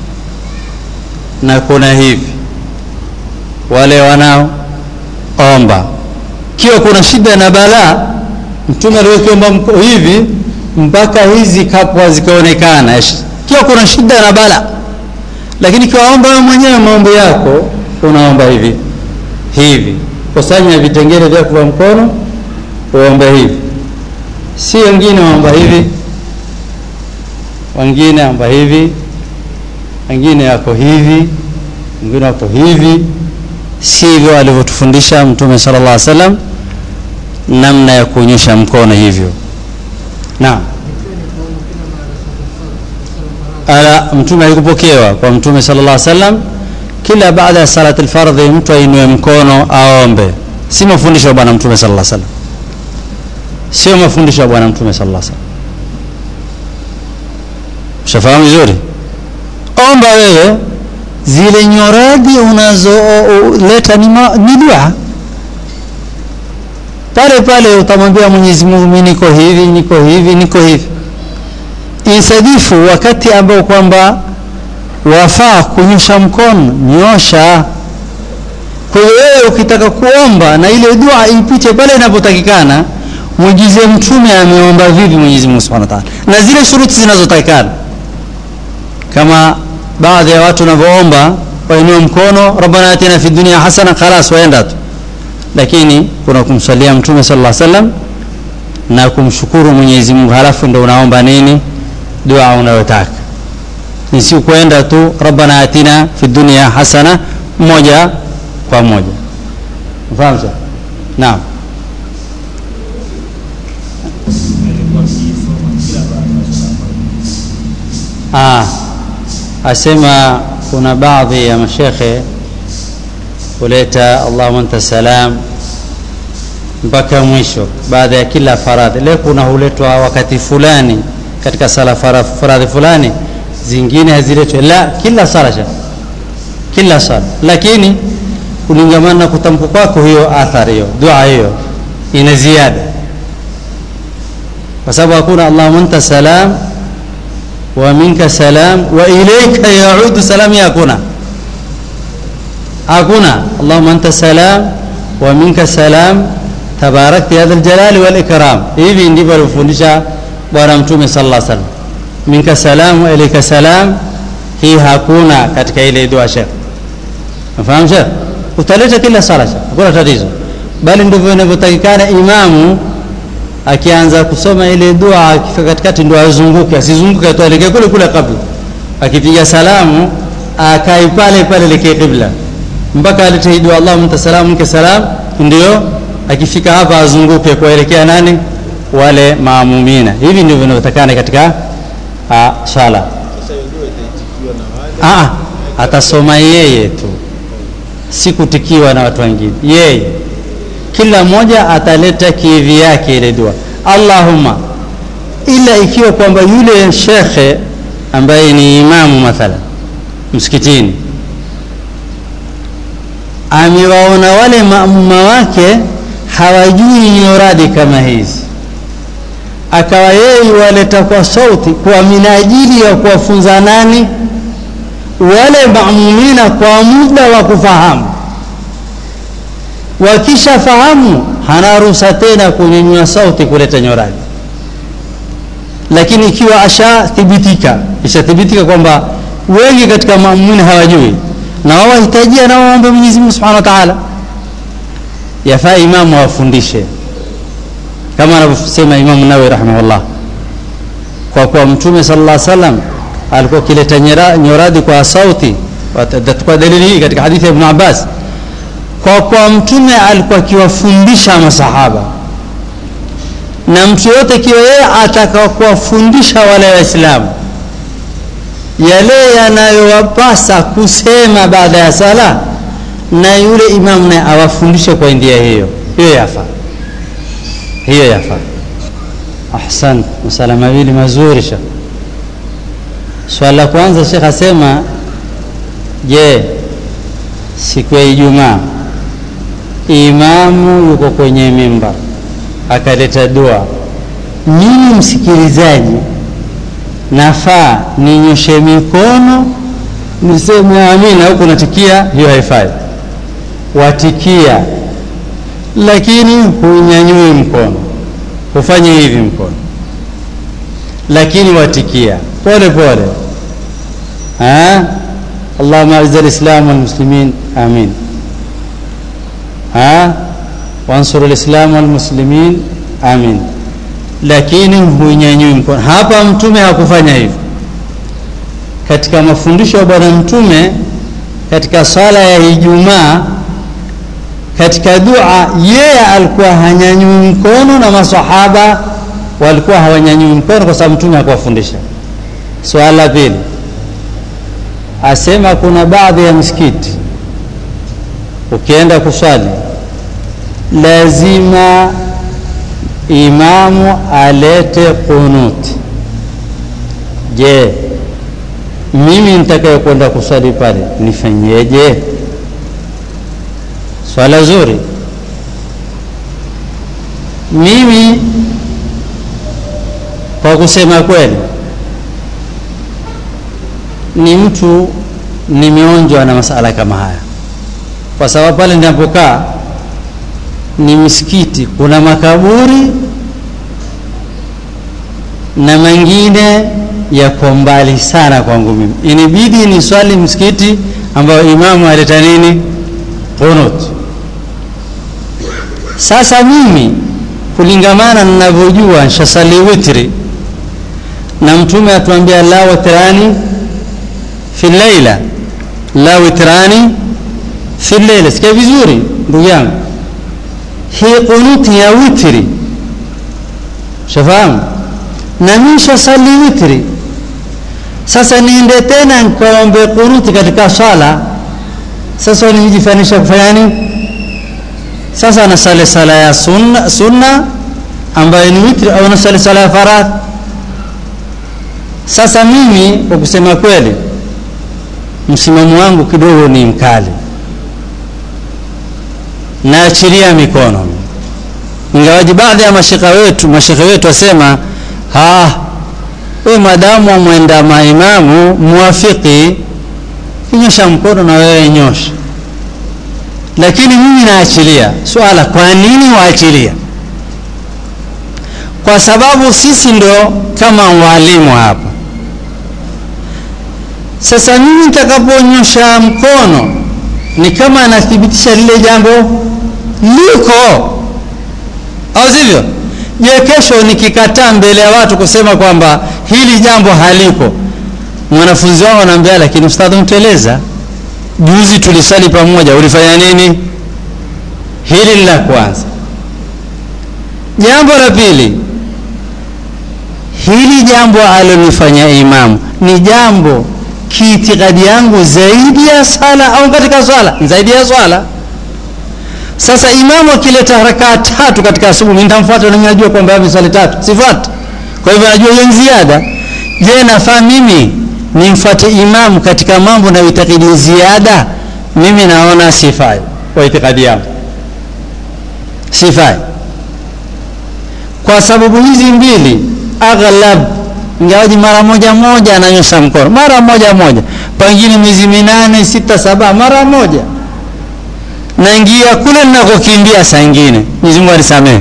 na kuna hivi. Wale wanaoomba kiwa kuna shida na balaa, Mtume aliwekiomba hivi mpaka hizi kapwa zikaonekana, kiwa kuna shida na balaa. Lakini kiwaomba wewe mwenyewe maombi yako, unaomba hivi hivi kusanya vitengele vyako vya mkono uombe hivi, si wengine waomba hivi, wengine waomba hivi, wengine wako hivi, wengine wako hivi. Sivyo alivyotufundisha Mtume sallallahu alaihi wasallam namna ya kuonyesha mkono hivyo. Naam, ala Mtume alikupokewa kwa Mtume sallallahu alaihi wasallam kila baada ya salati alfardhi mtu ainue mkono aombe. Si mafundisho ya Bwana Mtume sallallahu alaihi wasallam, sio mafundisho ya Bwana Mtume sallallahu alaihi wasallam. Ushafahamu vizuri? Omba wewe, zile nyoradi unazoleta ni, ni dua pale pale, utamwambia Mwenyezi Mungu, mimi niko hivi niko hivi niko hivi, insadifu wakati ambao kwamba wafaa kunyosha mkono, nyosha. Kwa hiyo wewe ukitaka kuomba na ile dua ipite pale inapotakikana, mwigize Mtume ameomba vipi Mwenyezi Mungu Subhanahu wa Ta'ala, na zile shuruti zinazotakikana, kama baadhi ya watu wanavyoomba, wainue mkono, rabbana atina fi dunya hasana, khalas, waenda tu. Lakini kuna kumsalia Mtume sallallahu alaihi wasallam na kumshukuru Mwenyezi Mungu, halafu ndio unaomba nini, dua unayotaka ni si kwenda tu rabbana atina fi dunya hasana moja kwa moja. Mfahamu sasa? Naam. Ah, asema kuna baadhi ya mashekhe huleta allahuma anta salam mpaka mwisho baada ya kila faradhi leo kuna huletwa wakati fulani katika sala fara- faradhi fulani zingine haziletwe la kila sala sha kila sala lakini kulingamana na kutamka kwako hiyo athari hiyo dua hiyo ina ziada kwa sababu hakuna allahuma anta salam wa minka salam wa ilaika yaudu salam ya hakuna hakuna allahuma anta salam wa minka salam tabarakta ya dhaljalali walikram hivi ndivyo alivyofundisha bwana mtume sallallahu alaihi wasallam minka salam wa ilaika salam hii hakuna katika ile dua shekh nafahamu shekh utaleta kila sala shekh hakuna tatizo bali ndivyo inavyotakikana imamu akianza kusoma ile dua akifika katikati ndo azunguke asizunguke tu aelekee kule kule kabla akipiga salamu akai pale pale lekee qibla mpaka alete hii dua Allahumma anta salam minka salam ndio akifika hapa azunguke kuelekea nani wale maamumina hivi ndivyo vinavyotakana katika ah, swala ah, atasoma yeye tu si kutikiwa na watu wengine yeye kila mmoja ataleta kivi yake ile dua allahumma ila ikiwa kwamba yule shekhe ambaye ni imamu mathala msikitini amewaona wale maamuma wake hawajui nyoradi kama hizi akawa yeye waleta kwa sauti kwa minajili ya kuwafunza nani wale maamumina kwa muda wa kufahamu wakishafahamu hana ruhusa tena kunyanyua sauti kuleta nyorani lakini ikiwa ashathibitika ishathibitika kwamba wengi katika maamumini hawajui na wao wahitajia nao waombe Mwenyezi Mungu Subhanahu wa Ta'ala yafaa imamu awafundishe kama anavyosema Imamu Nawawi rahimahullah kwa kuwa Mtume sallallahu alaihi wasallam alikuwa akileta nyera- nyoradi kwa sauti kwa dalili hii katika hadithi ya Ibn Abbas kwa kuwa mtume alikuwa akiwafundisha masahaba na mtu yote ikiwa yeye ataka kuwafundisha wale waislamu yale yanayowapasa kusema baada ya sala na yule imamu naye awafundishe kwa njia hiyo hiyo yafaa hiyo yafaa ahsan masala mawili mazuri shekh swala la kwanza shekh asema je siku ya ijumaa imamu yuko kwenye mimbar akaleta dua mimi msikilizaji nafaa ninyoshe mikono niseme amina huku natikia hiyo haifai watikia lakini hunyanyui mkono hufanye hivi mkono lakini watikia pole pole ha? اللهم اعز الاسلام والمسلمين امين ها وانصر الاسلام والمسلمين امين lakini huinyanyui mkono hapa mtume hakufanya hivyo katika mafundisho ya bwana mtume katika swala ya ijumaa katika dua yeye alikuwa hanyanyui mkono na masahaba walikuwa hawanyanyui mkono kwa sababu mtume hakuwafundisha swala la pili asema kuna baadhi ya misikiti ukienda kuswali lazima imamu alete kunuti je mimi nitakaye kwenda kuswali pale nifanyeje swala zuri mimi kwa kusema kweli ni mtu nimeonjwa na masala kama haya kwa sababu pale ninapokaa ni misikiti kuna makaburi na mengine yako mbali sana kwangu mimi inibidi ni swali msikiti ambayo imamu aleta nini qunut sasa mimi kulingamana ninavyojua nshasali witri na mtume atuambia la witrani fi llaila la witrani fi llaila sikia vizuri ndugu yangu hii kunuti ya witri shafahamu na mimi shasali witri sasa niende tena nikaombe kunuti katika swala sasa nijifanisha kufanya nini sasa nasali sala ya sunna, sunna ambayo ni witri au nasali sala ya faradhi sasa mimi kwa kusema kweli msimamo wangu kidogo ni mkali naachilia mikono ingawaji baadhi ya mashekha wetu mashekhe wetu wasema we madamu mwenda maimamu muwafiki kinyosha mkono na wewe nyosha lakini mimi naachilia swala kwa nini waachilia kwa sababu sisi ndo kama walimu hapa sasa mimi nitakaponyosha mkono ni kama anathibitisha lile jambo liko au sivyo je kesho nikikataa mbele ya watu kusema kwamba hili jambo haliko mwanafunzi wangu anaambia lakini ustadhi mtueleza juzi tulisali pamoja ulifanya nini hili la kwanza jambo la pili hili jambo alilofanya imamu ni jambo kiitikadi yangu zaidi ya sala au katika swala zaidi ya swala sasa imamu akileta rakaa tatu katika asubuhi mimi nitamfuata na najua kwamba amesali tatu sifuati kwa hivyo najua hiyo ziada je nafaa mimi nimfuate imamu katika mambo na itikadi ziada mimi naona sifai kwa itikadi yangu sifai kwa sababu hizi mbili aghlab ingawaji mara moja moja ananyosha mkono mara moja moja pengine miezi minane sita saba mara moja naingia kule ninakokimbia saa ingine Mwenyezi Mungu anisamehe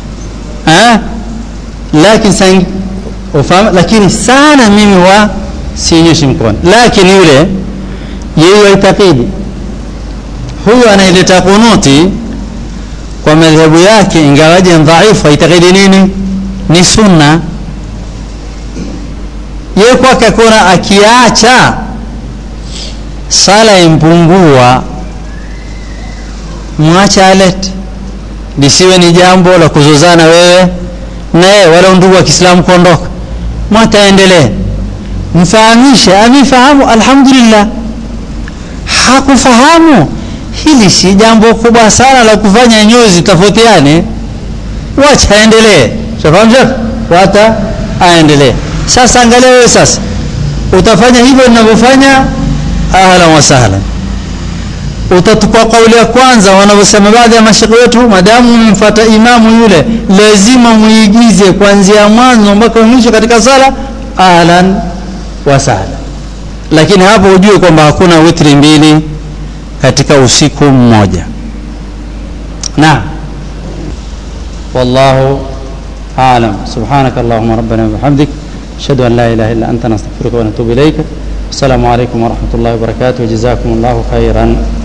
lakini saa ufahamu lakini sana mimi wa sinyoshi mkono lakini yule yeye waitakidi huyu anaileta kunuti kwa madhehebu yake ingawaje dhaifu aitakidi nini ni sunna yeye kwake akona akiacha sala impungua mwacha alete lisiwe ni jambo la kuzozana wewe naye wala ndugu wa Kiislamu kuondoka mwataendelee mfahamishe amefahamu alhamdulillah hakufahamu hili si jambo kubwa sana la kufanya nyozi tofautiane wacha aendelee shafahamu shekh wata aendelee sasa angalia wewe sasa utafanya hivyo ninavyofanya ahlan wa sahlan utachukua kauli ya kwanza wanavyosema baadhi ya mashekhe wetu madamu mmfuata imamu yule lazima muigize kuanzia mwanzo mpaka mwisho katika sala ahlan wa sahlan lakini hapo ujue kwamba hakuna witri mbili katika usiku mmoja naam wallahu alam subhanaka allahumma rabbana wa bihamdik ashhadu an la ilaha illa anta nastaghfiruka wa natubu ilayka السلام عليكم ورحمة الله وبركاته جزاكم الله خيرا